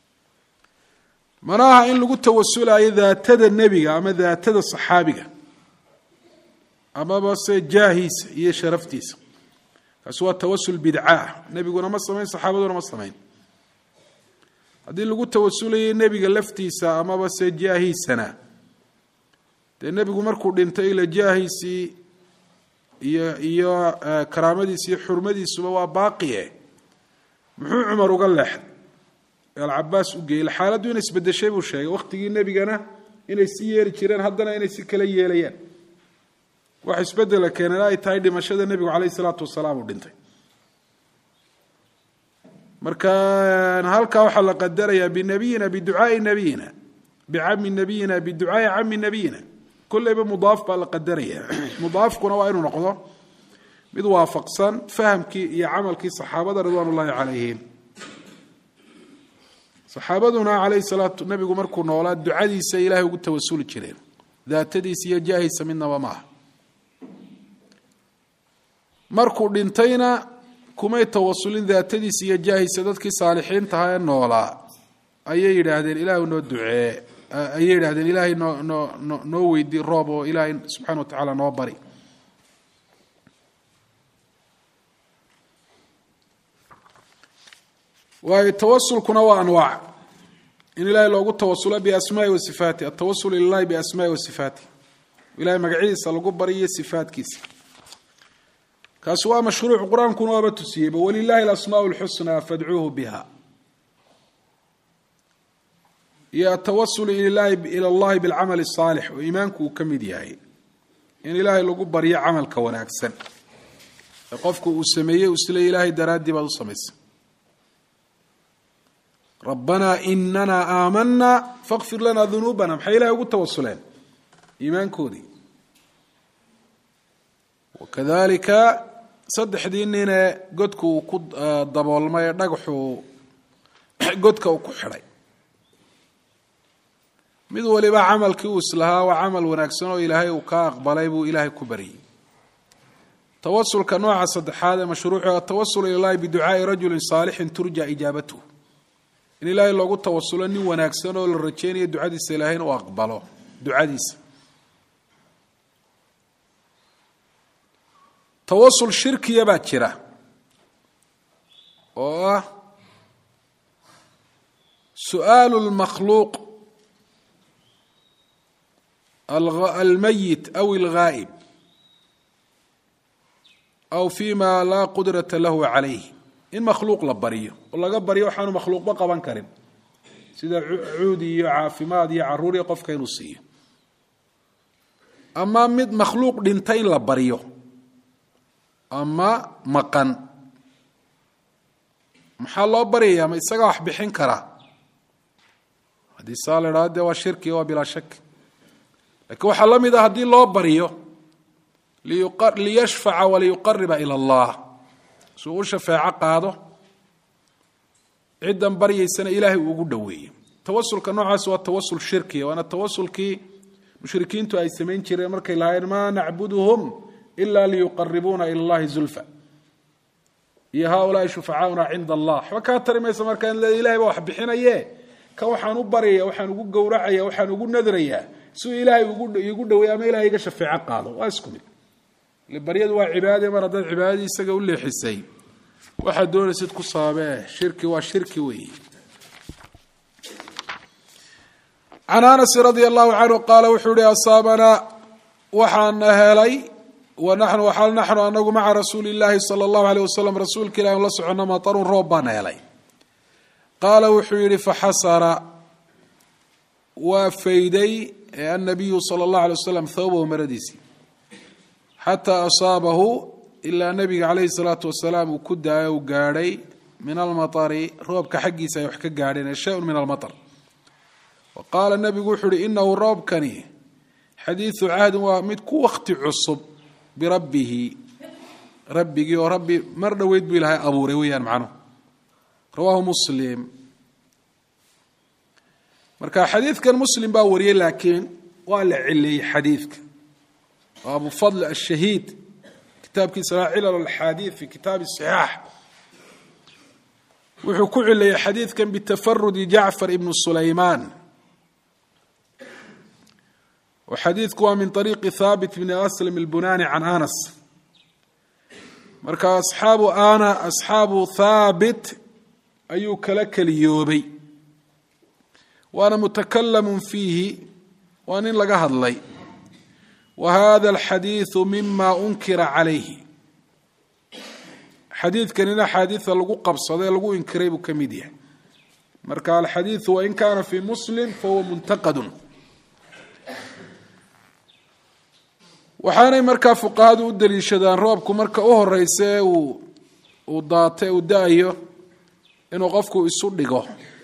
mana aha in lagu tawasulayo daatada nebiga ama daatada saxaabiga amaba se jaahiisa iyo sharaftiisa kaasi waa tawasul bidcaah nebiguna ma samayn saxaabaduna ma samayn haddii lagu tawasulayo nebiga laftiisa amaba se jaahiisana dee nebigu markuu dhintay ila jaahiisii iyo iyo karaamadiisa iyo xurmadiisuba waa baaqiye muxuu cumar uga leexday alcabaas u geeyey xaaladdu inay isbedeshay buu sheegay wakhtigii nebigana inay si yeeli jireen haddana inay si kala yeelayaan wax isbedela keenana ay tahay dhimashada nebigu caleyhi salaatu wasalaam uu dhintay marka halkaa waxaa la qadarayaa binabiyina biducaai nabiyina bicami nabiyina biducaai cami nabiyina kolleyba mudaaf baa la qadaraya mudaafkuna waa inuu noqdo mid waafaqsan fahamkii iyo camalkii saxaabada ridwaan ullahi calayhim saxaabaduna calayhi salaatu nabigu markuu noolaa ducadiisa ilaahay ugu tawasuli jireen daatadiisa iyo jaahisa midnaba maaha markuu dhintayna kumay tawasulin daatadiisa iyo jaahisa dadkii saalixiintaha ee noolaa ayay yidhaahdeen ilaahu noo ducee ayay yidhahdeen ilaahay noo noo no noo weydii roob oo ilaahay subxana wa tacaala noo bari waayo tawasulkuna waa anwaac in ilaahay loogu tawasulo biasmaai wa sifaati atawasul ilahi biasmaai wa sifaati ilahay magacyadiisa lagu bariyo sifaatkiisa kaasi waa mashruuc qur-aankuna waaba tusiyeyba walilahi alasmaa lxusnaa fadcuuhu biha iyo atawasul ila allahi bilcamali asaalix oo iimaanku uu ka mid yahay in ilaahay lagu baryo camalka wanaagsan ee qofku uu sameeyey isle ilaahay daraaddii baad u samaysay rabbanaa inana aamanaa fakfir lanaa dunuubana maxay ilahay ugu tawasuleen iimaankoodii wakadalika saddexdii ninee godka uu ku daboolmay ee dhagaxuu godka uu ku xidhay mid waliba camalkii uu islahaa waa camal wanaagsan oo ilaahay uu ka aqbalay buu ilaahay ku baryey tawasulka nooca saddexaad ee mashruucu atawasul ilallahi biducaai rajulin saalixin turja ijaabatuh in ilaahay loogu tawasulo nin wanaagsan oo la rajeynayo ducadiisa ilaahay inuu aqbalo ducadiisa tawasul shirkiya baa jira oo ah su'aalu lmakhluuq almayit aw alghaa'ib aw fima laa qudrata lahu calayh in makhluuq la baryo oo laga baryo waxaanu makhluuqba qaban karin sida cuudi iyo caafimaad iyo caruur iyo qofka inuu siiyo ama mid makhluuq dhinta in la baryo ama maqan maxaa loo baryayaa ma isagaa wax bixin karaa haddii saa la idhahdo dee waa shirki waa bilaa shak lakiin waxaa la mid ah haddii loo baryo liyashfaca waliyuqariba ila allah suu u shafeeco qaado ciddan baryaysana ilaahay uu ugu dhoweeyo tawasulka noocaas waa tawasul shirkiya waana tawasulkii mushrikiintu ay samayn jireen markay lahaayeen maa nacbuduhum ila liyuqaribuuna ila allahi zulfa iyo haaulaai shufacaauna cinda allah waxba kaa tari maysa markaa in ilahay baa wax bixinaye kan waxaan u baryaya waxaan ugu gowracaya waxaan ugu nadrayaa siuu ilaahay igu dhaweey ama ilahay iga shafeeco qaado waa isku mid ile baryadu waa cibaade mar haddaad cibaadadii isaga u leexisay waxaad doonaysid ku saabee shirki waa shirki weeye can anasi radia allahu canhu qaala wuxuu ihi asaabanaa waxaana helay wanaxnu waxaal naxnu anagu maca rasuuli illaahi sala allahu aleyh wasalam rasuulka ilahi la socono matarun roob baana helay qaala wuxuu yihi faxasara waa fayday annabiyu sala allahu alay wasalam thawbahu maradiisii xataa asaabahu ilaa nabiga calayhi salaatu wasalaam uu ku daayo u gaadhay min almaari roobka xaggiisa ay wax ka gaadheen shay-un min almaar wa qaala nabigu wuxuu uhi inahu roobkani xadiidu cahdin waa mid ku wakti cusub birabbihi rabbigii oo rabbi mar dhoweyd buu ilaahay abuuray weeyaan macnuhu rawaahu muslim marka xadiidkan muslim baa wariyey laakiin waa la cileeyey xadiidka oo abu fadl ashahiid kitaabkiisa laa cilal alxaadiid fi kitaabi saxaax wuxuu ku cileeyey xadiidkan bitafarudi jacfar ibnu sulaymaan oo xadiidku waa min ariiqi thaabit bni aslam albunani can anas marka asxaabu ana asxaabu thaabit ayuu kala keliyoobay waana mutakalamun fiihi waa nin laga hadlay wa hada alxadiidu mima unkira calayhi xadiidkanina axaadiida lagu qabsaday lagu inkiray buu ka mid yahay marka alxadiidu wain kaana fi muslim fahuwa muntaqadun waxaanay markaa fuqahadu u daliishadaan roobku marka u horeysa ee uu uu daata uu da-ayo inuu qofku isu dhigo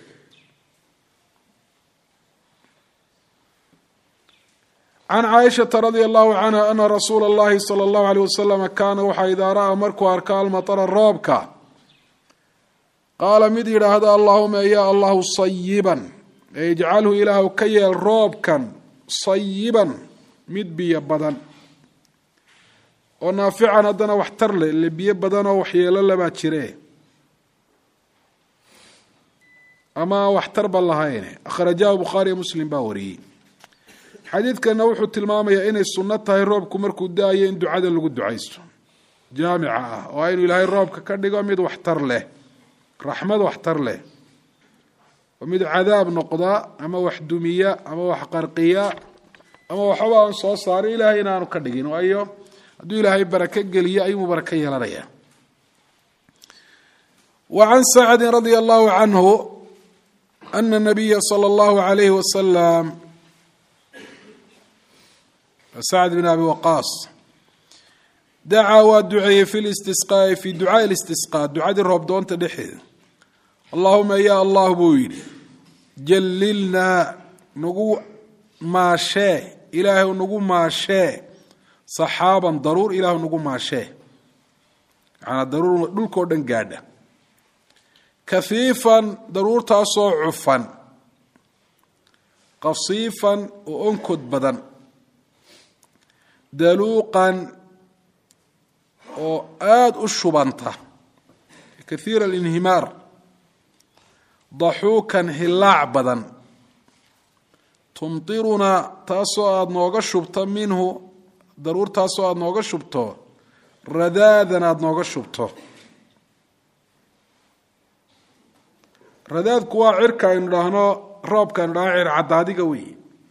can caaishata radia allahu canha ana rasuula اllahi salى اllahu alيyh wasalam kaana waxaa idaa ra-a markuu arko almaطra roobka qaala mid yidhaahda allaahuma ya allahu sayiban ee ijcalhu ilaahu ka yeel roobkan sayiban mid biyo badan oo naafican haddana waxtar leh ile biyo badan oo waxyeelo labaa jire ama waxtarba lahayne akhrajahu bukhaariyo muslim baa wariyey xadiidkana wuxuu tilmaamayaa inay sunno tahay roobku markuu da-ayo in ducada lagu ducaysto jaamica ah oo inuu ilaahay roobka ka dhigo mid waxtar leh raxmad waxtar leh oo mid cadaab noqda ama wax dumiya ama wax qarqiya ama waxba aan soo saarin ilaahay inaanu ka dhigin waayo hadduu ilaahay barako geliyo ayuu barako yeelanaya wa can sacdi radia allahu canhu ana nabiya sala allahu alayhi wasalam sacd bin abi waqaas dacaa waa duceeyey fi listisqaai fi ducaai listisqaa ducadii roobdoonta dhexeeda allahuma ya allah buu yidhi jallilnaa nagu maashee ilaahay nagu maashee saxaaban daruur ilaahu nagu maashee macanaa daruur dhulkao dhan gaadha kafiifan daruurtaasoo cufan qasiifan oo onkod badan daluuqan oo aada u shubanta kathiira alinhimaar daxuukan hilaac badan tumtirunaa taasoo aada nooga shubto minhu daruurtaasoo aada nooga shubto radaadan aada nooga shubto radaadku waa cirka aynu dhahno roobka aynu dhahno cir caddaadiga wey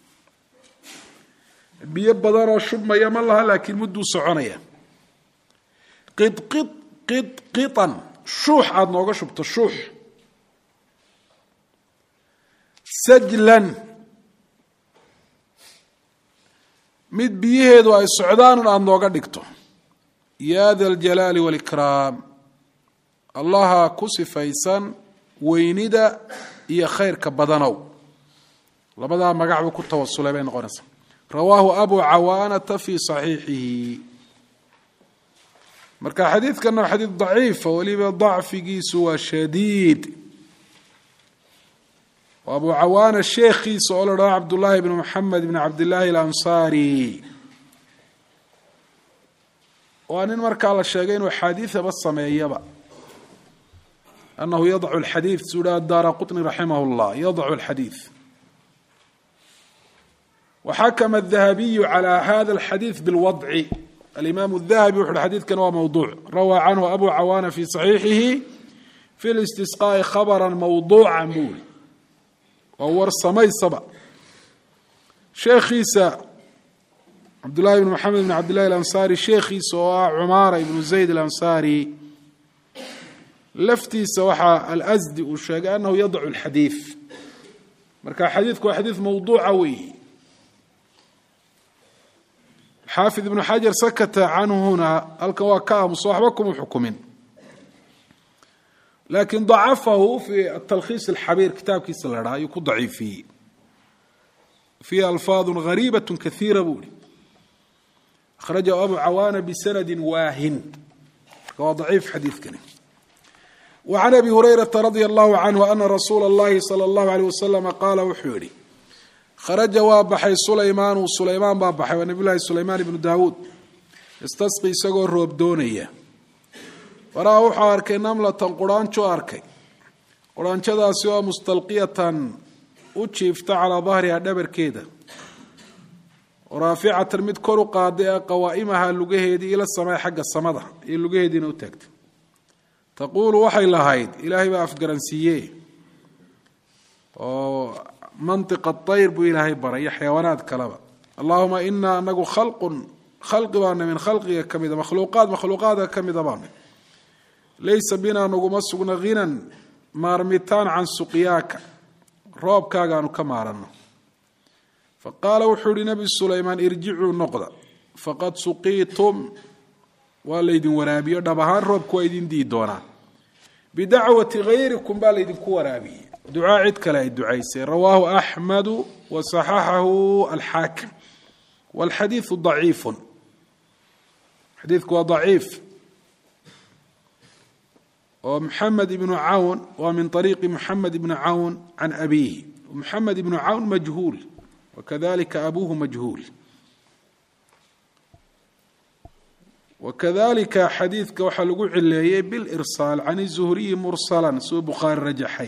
biyo badanoo shubmaya ma laha laakiin mudduu soconaya qidqid qidqidan shuux aada nooga shubto shuux sajlan mid biyaheedu ay socdaanun aada nooga dhigto ya da aljalaali waalikraam allaha ku sifaysan weynida iyo khayrka badanow labadaa magac buu ku tawasulay bay noqonaysaa rawaahu abu cawaanata fi saxiixihi marka xadiidkana waa xadiid daciifa weliba dacfigiisu waa shadiid abu cawaana sheekhiisa oo la dhaho cabdullaahi bn moxamed bn cabdillaahi alansaari waa nin markaa la sheegay inuu xaadiidaba sameeyaba anahu yadcu lxadiid suu dhaha daara qطni raximah اllah yadcu اlxadiid waxakama الdahabiyu calى hada اlxadiid biاlwadci alimaam الdahabi wuxu uhi xadiidkan waa mawduuc rawaa canhu abu cawaana fi صaxiixihi fi اlistisqaaءi khabra mawduuca buuri waa war samaysaba sheekhiisa cabdullahi bn moxamed bn cabdillahi alansaari sheekhiisa oo ah cumaara ibnu zayd alansaari laftiisa waxaa alsdi uu sheegay anahu yadacu lxadiid marka xadiidku waa xadiid mawduuca weeyi xaafid ibnu xajar sakata canhu huna halkan waa ka aamuso waxba kuma xukumin lakin dacafahu fi atalkhiis alxabiir kitaabkiisa la dhaha ayuu ku daciifiyey fiiha alfaadu gariibat kaiira buu ihi akhrajahu abu cawaana bisanadi waahin marka waa daciif xadiidkani wa can abi hurayrata radia allahu canhu ana rasuula اllahi salى اllahu alيyh waslama qaala wuxuu yihi kharaja waa baxay sulaymaanu sulaymaan baa baxay waa nabiy llahi sulaymaan ibnu daawuud istasqi isagoo roob doonaya waraa wuxuu arkay namlatan quraanjo arkay quraanjadaasi oo mustalqiyatan u jiifta calaa dahriha dhabarkeeda raaficatan mid kor u qaaday ee qawaa'imaha lugaheedii ila samay xagga samada iyo lugaheediina u taagtay taquulu waxay lahayd ilaahay baa afgaransiiye oo mantiqa tayr buu ilaahay baray iyo xayawaanaad kaleba allahuma inaa anagu khalqun khalqi baana min khalqiga ka mida makhluuqaad makhluuqaadka ka mida baana laysa binaa naguma sugna hinan maarmitaan can suqyaaka roobkaagaanu ka maaranno fa qaala wuxuu ihi nabi sulaymaan irjicuu noqda faqad suqiitum waa laydin waraabiyo dhab ahaan roobku waa idin dii doonaa bidacwati hayrikum baa laydinku waraabiyey ducaa cid kale ay ducaysay rawaahu axmedu wa saxaxahu alxaakim walxadiidu daciifun xadiidku waa daciif oo maxamed ibnu cawn waa min ariiqi maxamed ibni cawn can abiihi maxamed ibnu cawn majhuul wakadalika abuhu majhuul wakadalika xadiidka waxaa lagu cileeyey bilirsaal can zuhriyi mursala suu bukhaari rajaxay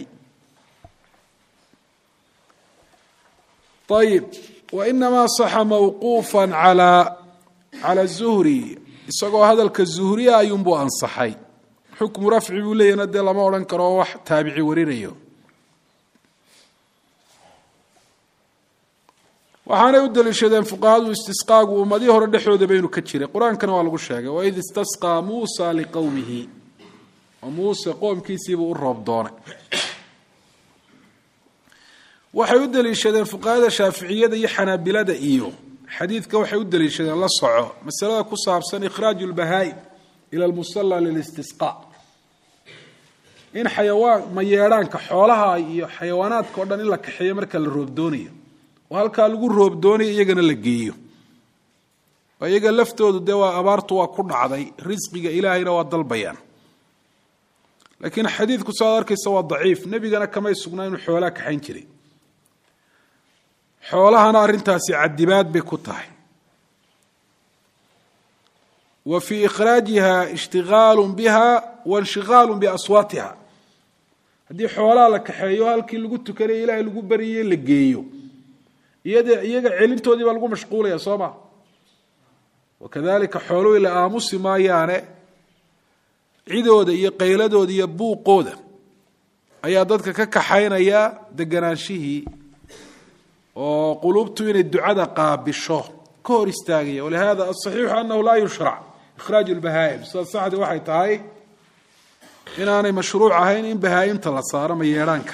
ayib wainamaa saxa mawquufa calaa cala zuhri isagoo hadalka zuhriya ayuunbuu ansaxay xukmu rafci buu leeyahna dee lama odhan karo wax taabici warinayo waxaanay u daliishadeen fuqahadu istisqaagu ummadii hore dhexdooda baynu ka jiray qur-aankana waa lagu sheegay waid istasqaa muusa liqowmihi oo muuse qoomkiisiibuu u roob doonay waxay u daliishadeen fuqahada shaaficiyada iyo xanaabilada iyo xadiidka waxay u daliishadeen la soco masalada ku saabsan ikhraaju lbahaa'im ila lmusala lilistisqa in xayawaan mayeedhaanka xoolaha iyo xayawaanaadka o dhan in la kaxeeyo marka la roob doonayo oo halkaa lagu roob doonayo iyagana la geeyo oo iyaga laftoodu dee waa abaartu waa ku dhacday risqiga ilaahayna waa dalbayaan laakiin xadiidku saad arkaysa waa daciif nebigana kamay sugnaa inuu xoolaa kaxayn jiray xoolahana arrintaasi cadibaad bay ku tahay wa fii ikhraajiha ishtigaalu biha wainshigaalu biaswaatiha haddii xoolaha la kaxeeyo halkii lagu tukanaya ilaahay lagu baryayey la geeyo iyad iyaga celintoodii baa lagu mashquulaya soo ma wakadalika xooluhii la aamusi maayaane cidooda iyo qayladooda iyo buuqooda ayaa dadka ka kaxaynaya deganaanshihii oo quluubtu inay ducada qaabisho ka hor istaagaya walihada asaxiixu anahu laa yushrac ikhraaju lbahaa'im sida saxdi waxay tahay inaanay mashruuc ahayn in bahaa'imta la saaro mayeedhaanka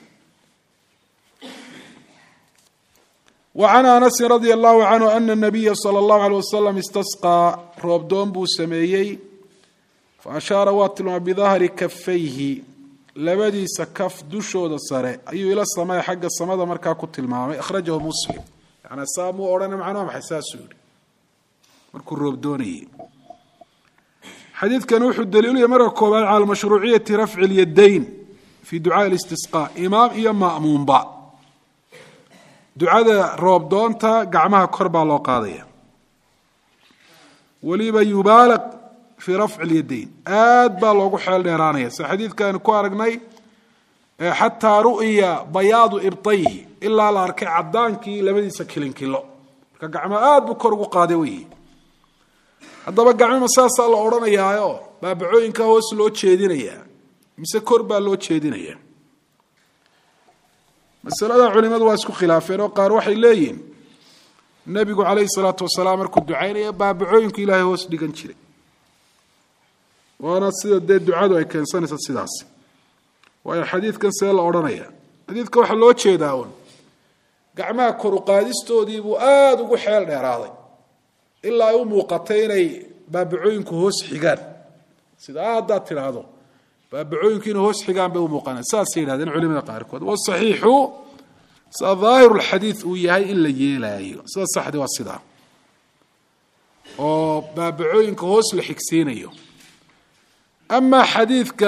وعن أنس رضي الله عنه أن النبي صلى الله عليه وسلم استسقى roobdoon buu sameeyey faأشhaaرa waa tilmaamay بظahri kafayhi labadiisa kaf dushooda sare ayuu ila samey xagga samada markaa ku tilmaamay أkhrajahu mslim yani saa muu odhana macnaa maxay saasuu yihi markuu roobdoonayey xadiidkani wuxuu daliilaya marka koobaad calى mashruuciyati rafci اlyadayn fi ducaaءi الاstisقاء imaam iyo ma'muunba ducada roobdoonta gacmaha kor baa loo qaadaya weliba yubaalaq fii rafci اlyadayn aad baa loogu xeel dheeraanaya sida xadiidkaanu ku aragnay xataa ru'ya bayaadu ibtayhi ilaa la arkay cadaankii labadiisa kilinkilo marka gacmaha aad buu kor ugu qaaday wey haddaba gacmima saasaa la odhanayaayo baabacooyinka hoos loo jeedinayaa mise kor baa loo jeedinaya masalada culimadu waa isku khilaafeen oo qaar waxay leeyihin nebigu calayhi salaatu wasalaam markuu ducaynaya baabacooyinku ilaahay hoos dhigan jiray waana sida dee ducadu ay keensanaysa sidaas waayo xadiidkan see la odhanaya xadiidka waxaa loo jeedaa un gacmaha koru qaadistoodii buu aada ugu xeel dheeraaday ilaa ay u muuqatay inay baabacooyinku hoos xigaan sida haddaad tidhaahdo baabacooyinku inay hoos xigaan bay u muuqanaan saasay yidhahdeen culimada qaarkood wasaxiixu sida daahiru lxadiid uu yahay in la yeelaayo sida saxdi waa sidaa oo baabacooyinka hoos la xigsiinayo amaa xadiidka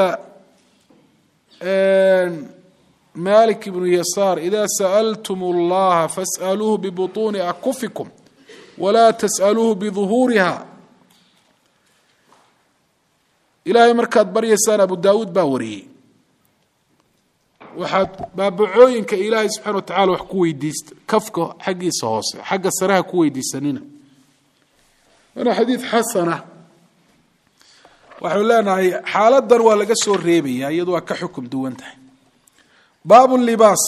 malik ibnu yasaar ida sa'altum اllaha fas'aluuhu bibuطuuni akufikum walaa tas'aluuhu biduhuuriha ilaahay markaad baryaysaan abu daawuud baa wariyey waxaad baabacooyinka ilaahay subxana wa tacala wax ku weydiista kafka xaggiisa hoose xagga sareha ku weydiisanina waana xadiid xasana waxau leenahay xaaladan waa laga soo reebaya iyadu waa ka xukum duwan tahay baabu libaas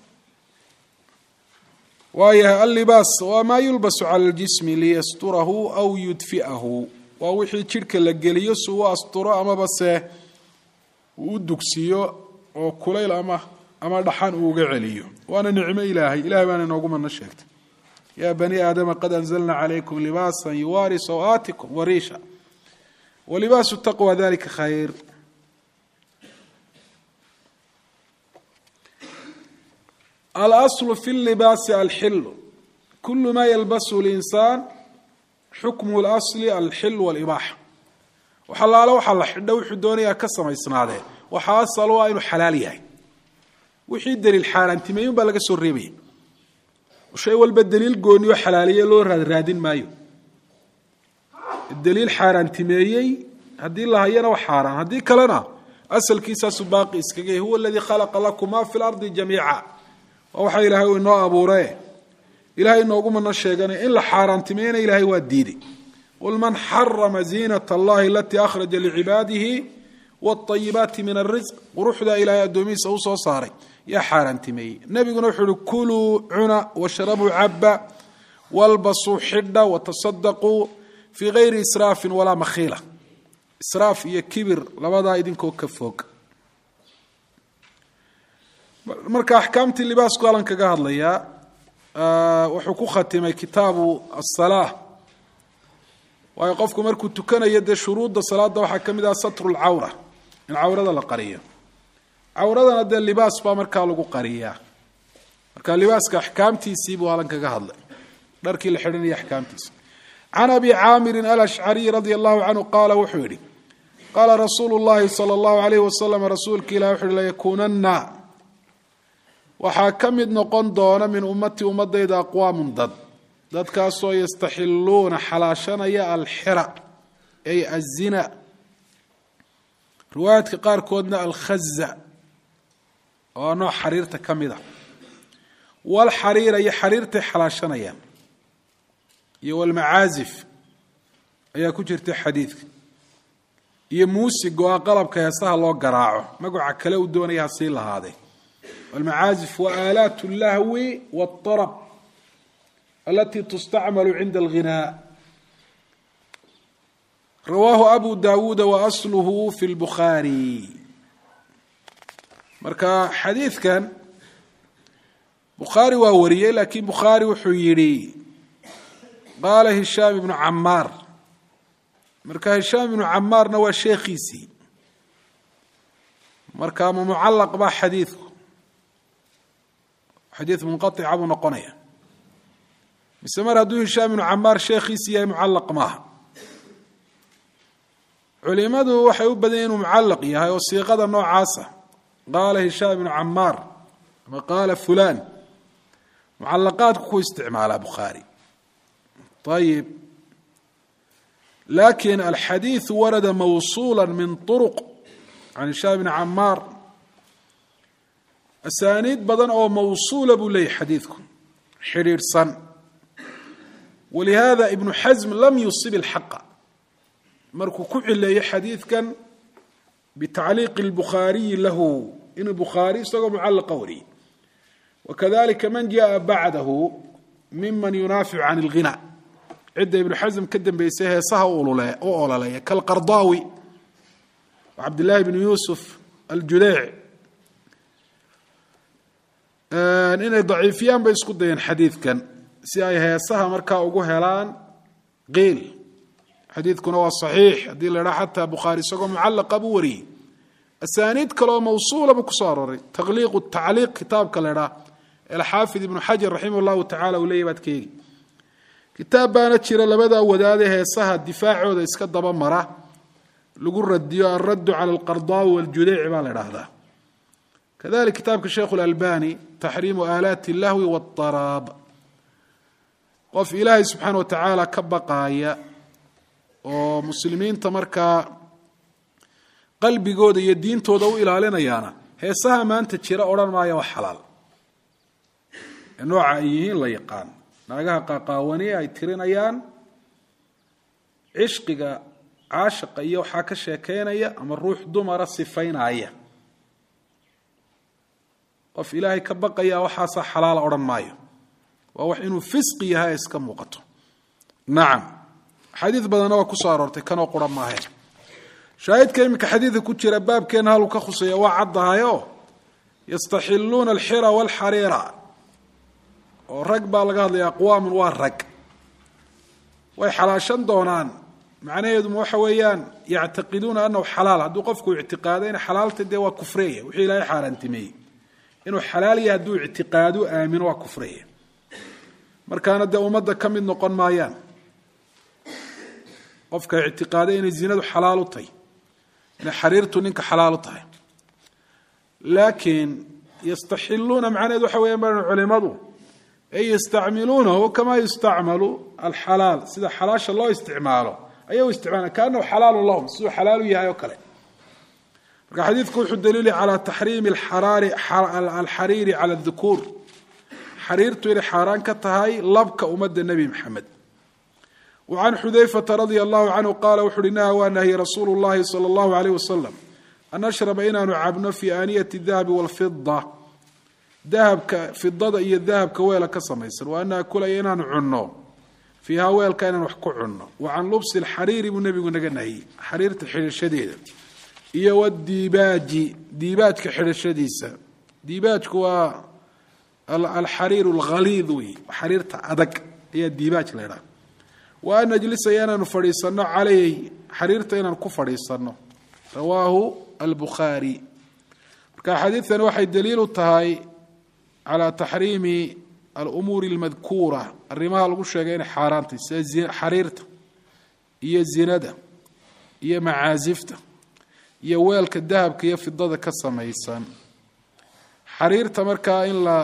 waayahay allibaas waa maa yulbasu cala ljismi liyasturahu aw yudfi'ahu waa wixii jidhka la geliyo si uu asturo amaba se uu u dugsiyo oo kulayl ama ama dhaxan uu uga celiyo waana nicmo ilaahay ilahay baana inoogu madno sheegtay yaa bani aadama qad anzalna calaykum libaasan yuwaari sawaatikum wariisha walibaasu taqwa dalika khayr alaslu fi libaasi alxilu kulu ma yalbasu linsaan xukmu اlasli alxil wاlibaaxa waxalaale waxaa la xidho wuxuu doonayaa ka samaysnaadee waxaa asal u ah inuu xalaal yahay wixii daliil xaaraantimeeyun baa laga soo reebaya shay walba daliil gooni oo xalaaliye loo raadraadin maayo daliil xaaraantimeeyey haddii la hayana waa xaaraan haddii kalena asalkiisaasu baaqi iskaga yahy huwa aladii khalaqa lakum ma fi lardi jamiica waa waxa ilaahay uu inoo abuure ilahay inoogu mana sheeganay in la xaaraantimeeyana ilaahay waa diiday qul man xarama ziinat allahi alatii akhraja licibaadihi wاطayibaati min arisq quruxda ilaahay addoomihiisa u soo saaray yaa xaaraantimeeyey nebiguna wuxuu uhi kuluu cuna washrabuu caba walbasuu xidha watasadaquu fii gayri israafin walaa makhiila israaf iyo kibir labadaa idinkoo ka fog marka axkaamtii libaasku alan kaga hadlayaa wuxuu ku khatimay kitaabu asalaa waayo qofku markuu tukanayo dee shuruudda salaada waxaa ka mid ah satru lcawra in cawrada la qariyo cawradana dee libaas baa markaa lagu qariyaa marka libaaska axkaamtiisii buu alan kaga hadlay dharkii la xidhanaya axkaamtiisa can abi caamirin alashcariy radia allahu canhu qaala wuxuu yidhi qaala rasuulu llahi sala allahu alayh wasalam rasuulka ilah wuxu uhi layakuunanna waxaa ka mid noqon doona min ummati ummadayda aqwaamun dad dadkaasoo yastaxiluuna xalaashanaya alxira ay azina riwaayaadka qaarkoodna alkhaza oo nooc xariirta ka mid a walxariira iyo xariirtay xalaashanayaan iyo walmacaazif ayaa ku jirta xadiidka iyo muusig oo ah qalabka heesaha loo garaaco magaca kale uu doonaya hasii lahaadee walmacaazif wa aalaat اllahwi wاطarab alati tustacmalu cinda alghinaa rawaahu abu dawuuda wa asluhu fi lbukhaari marka xadiidkan bukhaari waa wariyey laakiin bukhaari wuxuu yidhi qaala hishaam ibnu camaar marka hishaam ibnu camaarna waa sheekhiisii marka ma mucalaq baa xadiidku xadiid munqaica buu noqonaya mise mar hadduu hishaam ibnu camaar sheekhiisi yahay mucalaq maaha culimadu waxay u badan yahin inuu mucalaq yahay oo siiqada noocaasa qaala hishaam ibnu camaar ama qaala fulan mucalaqaadku ku isticmaalaa bukhaari ayib lakin alxadiiثu warada mawsuula min طuruq can hishaam bni camaar asaaniid badan oo mawsuula buu leeyahy xadiidku xidhiidhsan walihada ibnu xasm lam yusib اlxaqa markuu ku cileeyo xadiidkan bitacliiqi اlbukhaariyi lahu inuu bukhaari isagoo mucalaqa wariyey wakadalika man jaءa bacdahu miman yunaaficu can اlghina cidda ibnu xasm ka dambeysay heesaha u ololeeya kalqardaawi cabdillaahi bnu yuusuf aljudeyc inay daciifiyaan bay isku dayeen xadiidkan si ay heesaha markaa ugu helaan qiil xadiidkuna waa saxiix haddii la idhaha xataa bukhaari isagoo mucallaqa buu wariyey asaaniid kaleoo mawsuula buu kusoo arooray taqliiqu tacliiq kitaabka la idhaha alxaafid ibnu xajar raximah llahu tacala uu leeyahy baad ka eegi kitaab baana jira labadaa wadaade heesaha difaacooda iska daba mara lagu radiyo alraddu cala alqardaawi waljudeyc baa la idhaahdaa kadalik kitaabka sheikhu lalbani taxriimu aalaati اllahwi waاطaraab qof ilaahay subxaana wa tacaala ka baqaaya oo muslimiinta markaa qalbigooda iyo diintooda u ilaalinayaana heesaha maanta jira odhan maaya waa xalaal ee nooca ay yihiin la yaqaan naagaha qaqaawani ay tirinayaan cishqiga caashiqa iyo waxaa ka sheekeynaya ama ruux dumara sifaynaya qof ilaahay ka baqaya waxaasaa xalaala odhan maayo waa wax inuu fisqi yahay ay iska muuqato nacam xadiid badanna waa kusoo aroortay kanoo qura maahe shaahidka iminka xadiidka ku jira baabkeena haluu ka khuseeya waa caddahayo yastaxiluuna alxira walxariira oo rag baa laga hadlaya aqwaamun waa rag way xalaashan doonaan macnaheeduma waxa weeyaan yactaqiduuna anahu xalaal hadduu qofku ictiqaado in xalaalta dee waa kufreeya wixii ilaahay xaaraantimeeyey inuu xalaal yahay hadduu ictiqaado aamino waa kufreeya markaana dee ummadda ka mid noqon maayaan qofka ictiqaaday inay zinadu xalaal u tahay inay xariirtu ninka xalaal u tahay laakiin yastaxiluuna macnaheed waxa weeyaan baa culimadu ay yastacmiluunahu kamaa yustacmalu alxalaal sida xalaasha loo isticmaalo ayay u isticmaalaan kaanahu xalaalu lahum siduu xalaal u yahay oo kale marka xadiidku wuxuu daliili calaa taxriimi alxariiri cala adukuur xariirtu inay xaaraan ka tahay labka ummadda nebi maxamed wa can xudayfata radia allahu canhu qaala wuxu uhi naha waa nahyi rasuulu llahi sala allahu aleyh wasalam an nashraba inaanu cabno fii aaniyati dahabi walfida dahabka fidada iyo dahabka weela ka samaysan wa an naakulaya inaanu cunno fiihaa weelka inaan wax ku cunno wa can lubsi lxariiri buu nebigu naga nahiyey xariirta xidhashadeeda iyo wadiibaaji diibaajka xidhashadiisa diibaajku waa alxariir alghaliid wey xariirta adag ayaa diibaaj la ydhaha wa an najlisaya inaanu fadhiisanno caleyh xariirta inaan ku fadhiisanno rawaahu albukhaari marka xadiidtani waxay daliil u tahay calaa taxriimi alumuuri almadkuura arrimaha lagu sheegay inay xaaraantay sida xariirta iyo zinada iyo macaasifta iyo weelka dahabka iyo fidada ka samaysan xariirta markaa in la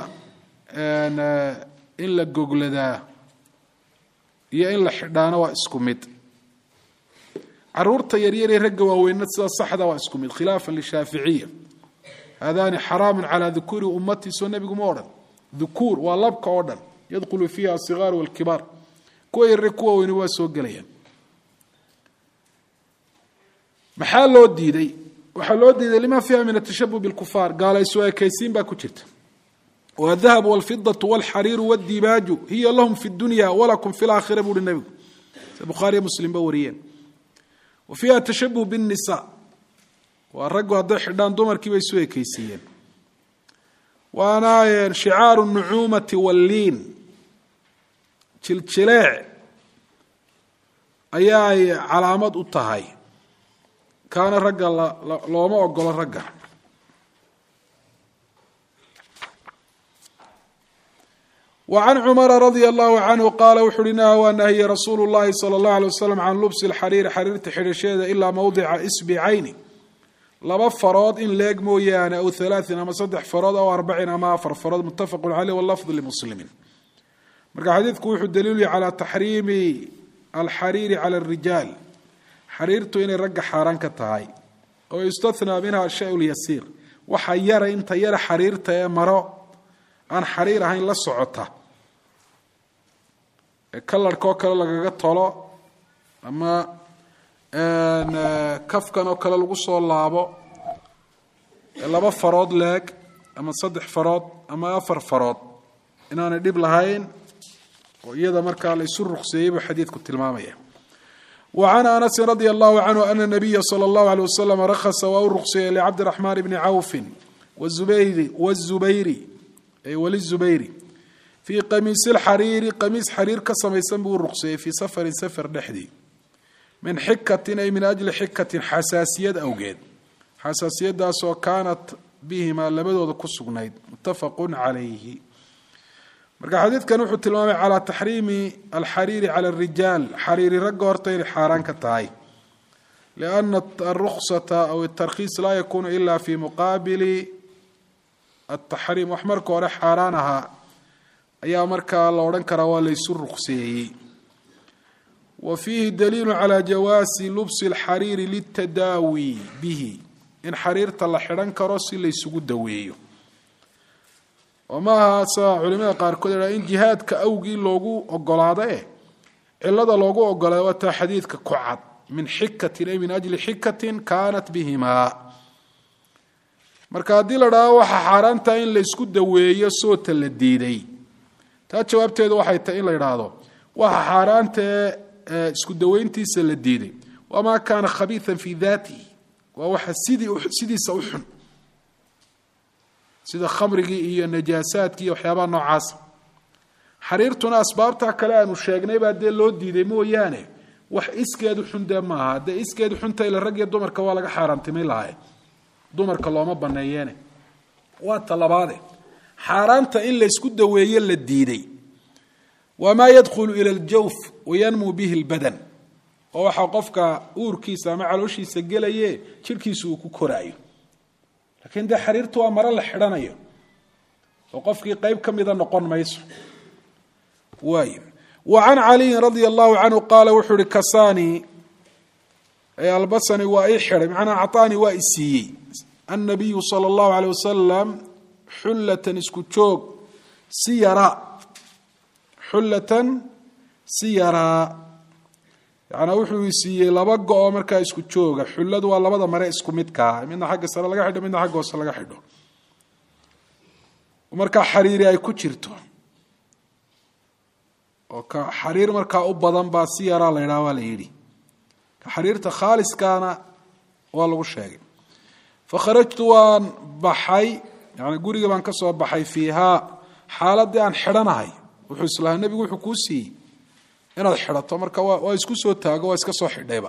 in la gogladaa iyo in la xidhaano waa isku mid caruurta yaryaree ragga waaweynna sida saxda waa isku mid khilaafan lishaaficiya haadani xaraamun calaa dukuuri ummatii soo nebigu ma odhan dukuur waa labka oo dhan yadkhulu fiiha asigaaru walkibaar kuwa yarre kuwa weyni waa soo gelayaan maxaa loo diiday waxaa loo diiday lima fiiha min atashabuh bilkufaar gaalaysu ekaysiin baa ku jirta wadahabu walfidatu walxariiru wadiibaaju hiya lahum fi dunya walakum fi laakhira buuhi nebigu se bukhaariyo muslimba wariyeen wa fiiha tashabuh binnisa waa raggu hadday xidhaan dumarkii bay isu ekaysiiyeen waana shicaaru nucuumati walliin jiljileec ayaa ay calaamad u tahay kaana ragga looma ogolo ragga wa can cumara radia allahu canhu qaala wuxu uhi naha waa nahye rasuulu llahi sala allahu alay wasalam can lubsi lxariiri xariirta xidhasheeda ilaa mowdica isbicayni laba farood in leeg mooyaane aw halaain ama saddex farood aw arbacin ama afar farood muttafaqu caleyh walafdu limuslimin marka xadiidku wuxuu daliilya calaa taxriimi alxariiri cala arijaal xariirtu inay ragga xaaraan ka tahay oo yustathnaa minha shay lyasiir waxa yara inta yara xariirta ee maro aan xariir ahayn la socota ee kalarhkaoo kale lagaga tolo ama kafkan oo kale lagu soo laabo laba farood leeg ama saddex farood ama afar farood inaanay dhib lahayn oo iyada markaa la isu ruqseeyey buu xadiidku tilmaamaya wa can anasin radia allahu canhu ana nabiya sala allahu aleyh wasalam rakhasa waa u ruqseeyey licabdiraxmaan bni cawfin wazubayri wazubayri ay walizubayri fii qamiisi lxariiri qamiis xariir ka samaysan buu u ruqseeyey fii safarin safar dhexdii min xikatin ay min ajli xikatin xasaasiyad awgeed xasaasiyadaasoo kaanat bihimaa labadooda ku sugnayd muttafaqun calayhi marka xadiidkan wuxuu tilmaamay calaa taxriimi alxariiri cala arijaal xariiri ragga horta inay xaaraan ka tahay lianna aruksata aw atarkhiis laa yakuunu ila fi muqaabili ataxriim wax marka hore xaaraan ahaa ayaa markaa la odhan karaa waa laysu ruqseeyey wa fiihi daliilu calaa jawaasi lubsi alxariiri litadaawi bihi in xariirta la xidhan karo si laysugu daweeyo oo maaha sa culimada qaarkood ha in jihaadka awgii loogu ogolaado eh cilada loogu ogolaado waa taa xadiidka ku cad min xikatin ay min ajli xikatin kaanat bihimaa marka haddii la dhaho waxaa xaaraantaha in laysku daweeyo soota la diiday taa jawaabteedu waxay tahay in la idhaahdo waxa xaaraantae isku daweyntiisa la diiday wamaa kaana khabiian fii daatihi waa waxa sidii sidiisa u xun sida khamrigii iyo najaasaadkii iyo waxyaabaha noocaasa xariirtuna asbaabta kale aanu sheegnay baa dee loo diiday mooyaane wax iskeedu xun dee maaha dee iskeedu xunta ila rag iyo dumarka waa laga xaaraantimay lahaye dumarka looma baneeyeene waa talabaade xaaraanta in laysku daweeye la diiday wamaa yadkhulu ila aljawf wayanmuu bihi lbadan oo waxaa qofka uurkiisa ama calooshiisa gelaye jirhkiisa uu ku koraayo laakiin dee xariirtu waa maro la xidhanayo oo qofkii qeyb ka mida noqon mayso waay wa can caliyin radia allahu canhu qaala wuxuu ihi kasani albasani waa ii xidhay macnaa acطaanii waa i siiyey annabiyu sala allahu aleyh wasalam xullatan isku joog si yaraa xullatan si yaraa yanaa wuxuu i siiyey laba go-o markaa isku jooga xulladu waa labada mare isku midkaa midna xagga sare laga xidho midna xagga hoose laga xidho markaa xariiri ay ku jirto oo ka xariir markaa u badan baa si yaraa la ydhaha waa la yidhi ka xariirta khaaliskaana waa lagu sheegay fakharajtu waan baxay yani guriga baan ka soo baxay fiihaa xaaladii aan xidhanahay wuxuu islahaa nebigu wuxuu kuu siiyey inaad xidhato marka waa isku soo taago waa iska soo xidhayba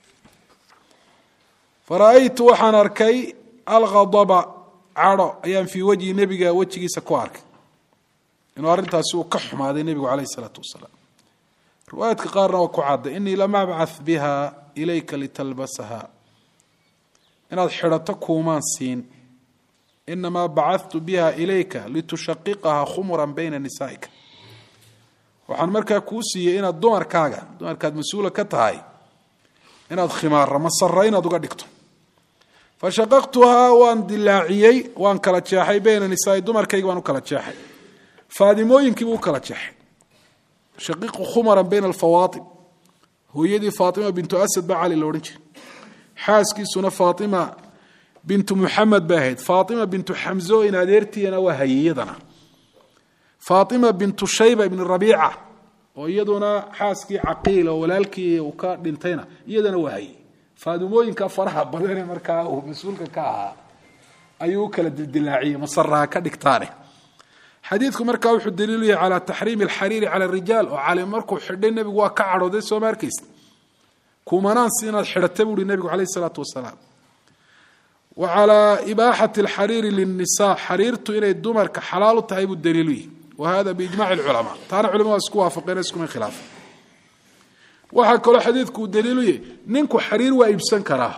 fara-aytu waxaan arkay alghadaba cadho ayaan fii wajhi nebiga wejigiisa ku arkay inuu arrintaasi uu ka xumaaday nebigu caleyh isalaatu wasalaam riwaayaadka qaarna waa ku cadday inii lam abcath biha ilayka litalbasaha inaad xidhato kuumaan siin inamaa bacadtu biha ilayka litushaqiqaha khumuran bayna nisaa'ika waxaan markaa kuu siiyey inaad dumarkaaga dumarkaad mas-uula ka tahay inaad khimaara masara inaad uga dhigto fashaqaqtuhaa waan dilaaciyey waan kala jeexay bayna nisaai dumarkayga baan u kala jeexay faadimooyinkiibuu u kala jeexay shaqiqu khumaran bayna alfawaatim hooyadii faatima bintu asad baa cali la odhan jiray xaaskiisuna faatima bintu muxamed bay ahayd faatima bintu xamzo in adeertiina waa hayiyadana faatima bintu shayba ibni rabiica oo iyaduna xaaskii caqiil oo walaalkii uu ka dhintayna iyadana waa hayey faadimooyinka faraha badane markaa uu mas-uulka ka ahaa ayuu u kala dildilaaciyey masaraha ka dhigtaane xadiidku markaa wuxuu daliilu yahay calaa taxriimi alxariiri cala arijaal oo cali markuu xidhay nebigu waa ka cadhooday sooma arkaysa kumanaansi inaad xidhata buuhi nebigu caleyh isalaatu wasalaam wa calaa ibaaxati alxariiri linnisa xariirtu inay dumarka xalaal u tahay buu daliilu yahay wa hada biijmaci alculamaa taana culimada isku waafaqeen iskuma khilaafan waxaa kaloo xadiidku uu daliilu yahay ninku xariir waa iibsan karaa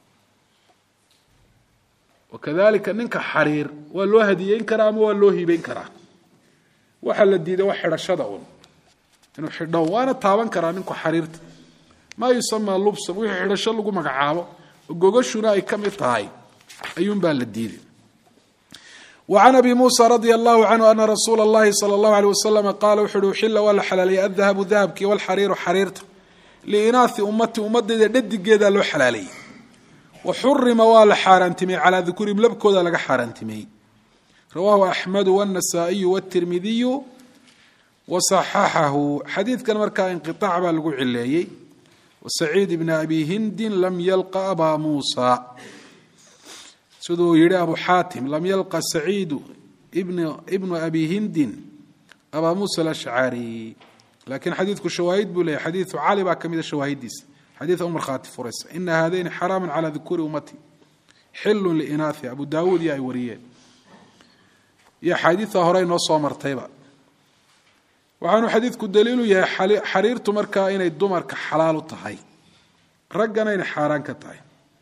wakadalika ninka xariir waa loo hadiyeyn karaa ama waa loo hiibeyn karaa waxaa la diiday waa xidhashada un inuu xidho waana taaban karaa ninku xariirta maa yusamaa lubsan wixii xidhasho lagu magacaabo oo gogashuna ay ka mid tahay ayuunbaa la diiday وعن أبي موسى رضي الله عنه أن رsuuل اللhi صلى الله عليه وسلم qال wuxu uhi xila waa la xalaaliyey الذahabu dahabkii wاlxariiru xariirta liinaaثi ummati ummadeyda dhadigeeda loo xalaaleeyey waxurima waa la xaaraantimeyey calىa dukuurihim labkooda laga xaaraantimeyey rawahu أxmedu والنasaaئiyu والتirmidiyu وصaxaxahu xadiidkan markaa inqiطاc baa lagu cileeyey وسacيid بn abi hindi lam ylqa aba muسى siduu yihi abu xaatim lam yalqa saciidu ibnu abi hindin abaa muusa alashcari laakiin xadiidku shawaahid buu leeyahy xadiidu cali baa ka mida shawaahidiisa xadiid u markhaati furaysa ina haadayni xaraama calaa dukuuri ummati xilun liinaahi abu daawuud iyo ay wariyeen iyo axaadiida hore inoo soo martayba waxaanu xadiidku daliilu yahay xariirtu markaa inay dumarka xalaal u tahay raggana inay xaaraan ka tahay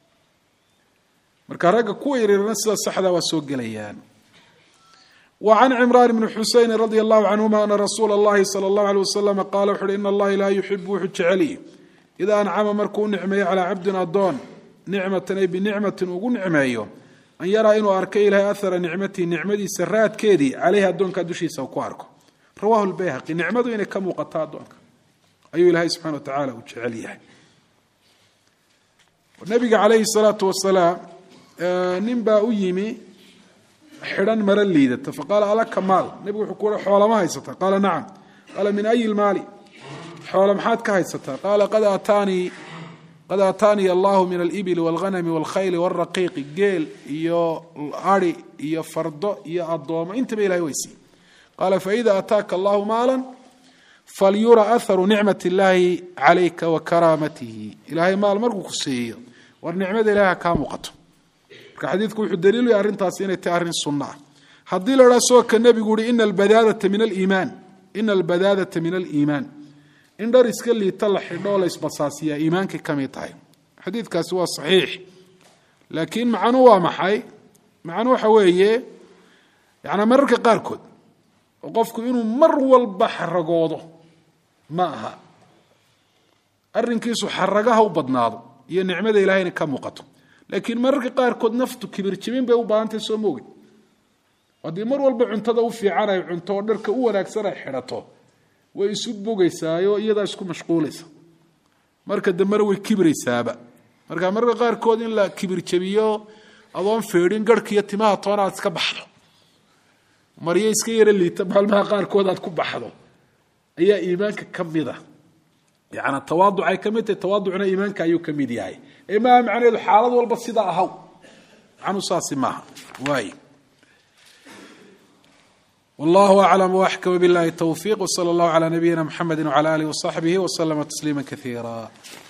marka ragga kuwa yaryarna sida saxda waa soo gelayaan wa can cimraan bni xuseyn radia allahu canhuma ana rasuula اllahi salى اllahu alيh waslama qaala wuxu uhi in allahi laa yuxibu wuxuu jeceliy idaa ancama markuu u nicmeeyo calaa cabdin adoon nicmatan ay binicmatin ugu nicmeeyo an yaraa inuu arko ilahay ahara nicmatihi nicmadiisa raadkeedii caleyhi addoonkaa dushiisa ku arko rawahu lbayhaqi nicmadu inay ka muuqato addoonka ayuu ilaahay subxana wa tacala uu jecel yahay nabiga calayhi salaatu wasalaam nin baa u yimi xidhan maro liidata faqaala alaka maal nebigu wuxuu ku xoolama haysataa qaala nacam qaala min ayi lmaali xoola maxaad ka haysataa qaala qad aataanii qad aataaniya allahu min alibili walghanami walkhayli wاlraqiiqi geel iyo ari iyo fardo iyo addoomo intaba ilahay weysiiy qaala faida ataaka allahu maala falyura aharu nicmat اllahi calayka wa karaamatihi ilaahay maal markuu ku siiyo war nicmada ilahay ha kaa muuqato marka xadiidku wuxuu daliilu yahay arrintaasi inay tahay arrin sunno ah haddii la idhaha soo ka nebigu uhi ina albadaadata min aliimaan ina albadaadata min aliimaan in dhar iska liita la xidho oo la isbasaasiyaa iimaankay ka mid tahay xadiidkaasi waa saxiix laakiin macnu waa maxay macnu waxa weeye yacanaa mararka qaarkood oo qofku inuu mar walba xaragoodo ma aha arrinkiisu xaragaha u badnaado iyo nicmada ilaahayna ka muuqato laakiin mararka qaarkood naftu kibir jibin bay u baahantahy soo moogi haddii mar walba cuntada u fiican ay cunto oo dharka u wanaagsan ay xidhato way isu bogaysaayo iyadaa isku mashquulaysa marka dambena way kibraysaaba marka mararka qaarkood in la kibir jabiyo adoon feedhin garhka iyo timaha toona aad iska baxdo maryo iska yaro liita maalmaha qaarkood aad ku baxdo ayaa iimaanka ka mida yana tawaaducay ka mid tahay tawaaducna iimaanka ayuu ka mid yahay ee maaha macnaheedu xaalad walba sidaa ahaw macnuu saasi maaha waay wallahu aclam waxkama billahi towfiiq wsala allahu calaa nabiyina mxamedi wcala alih wasaxbihi waslama tasliima kaiira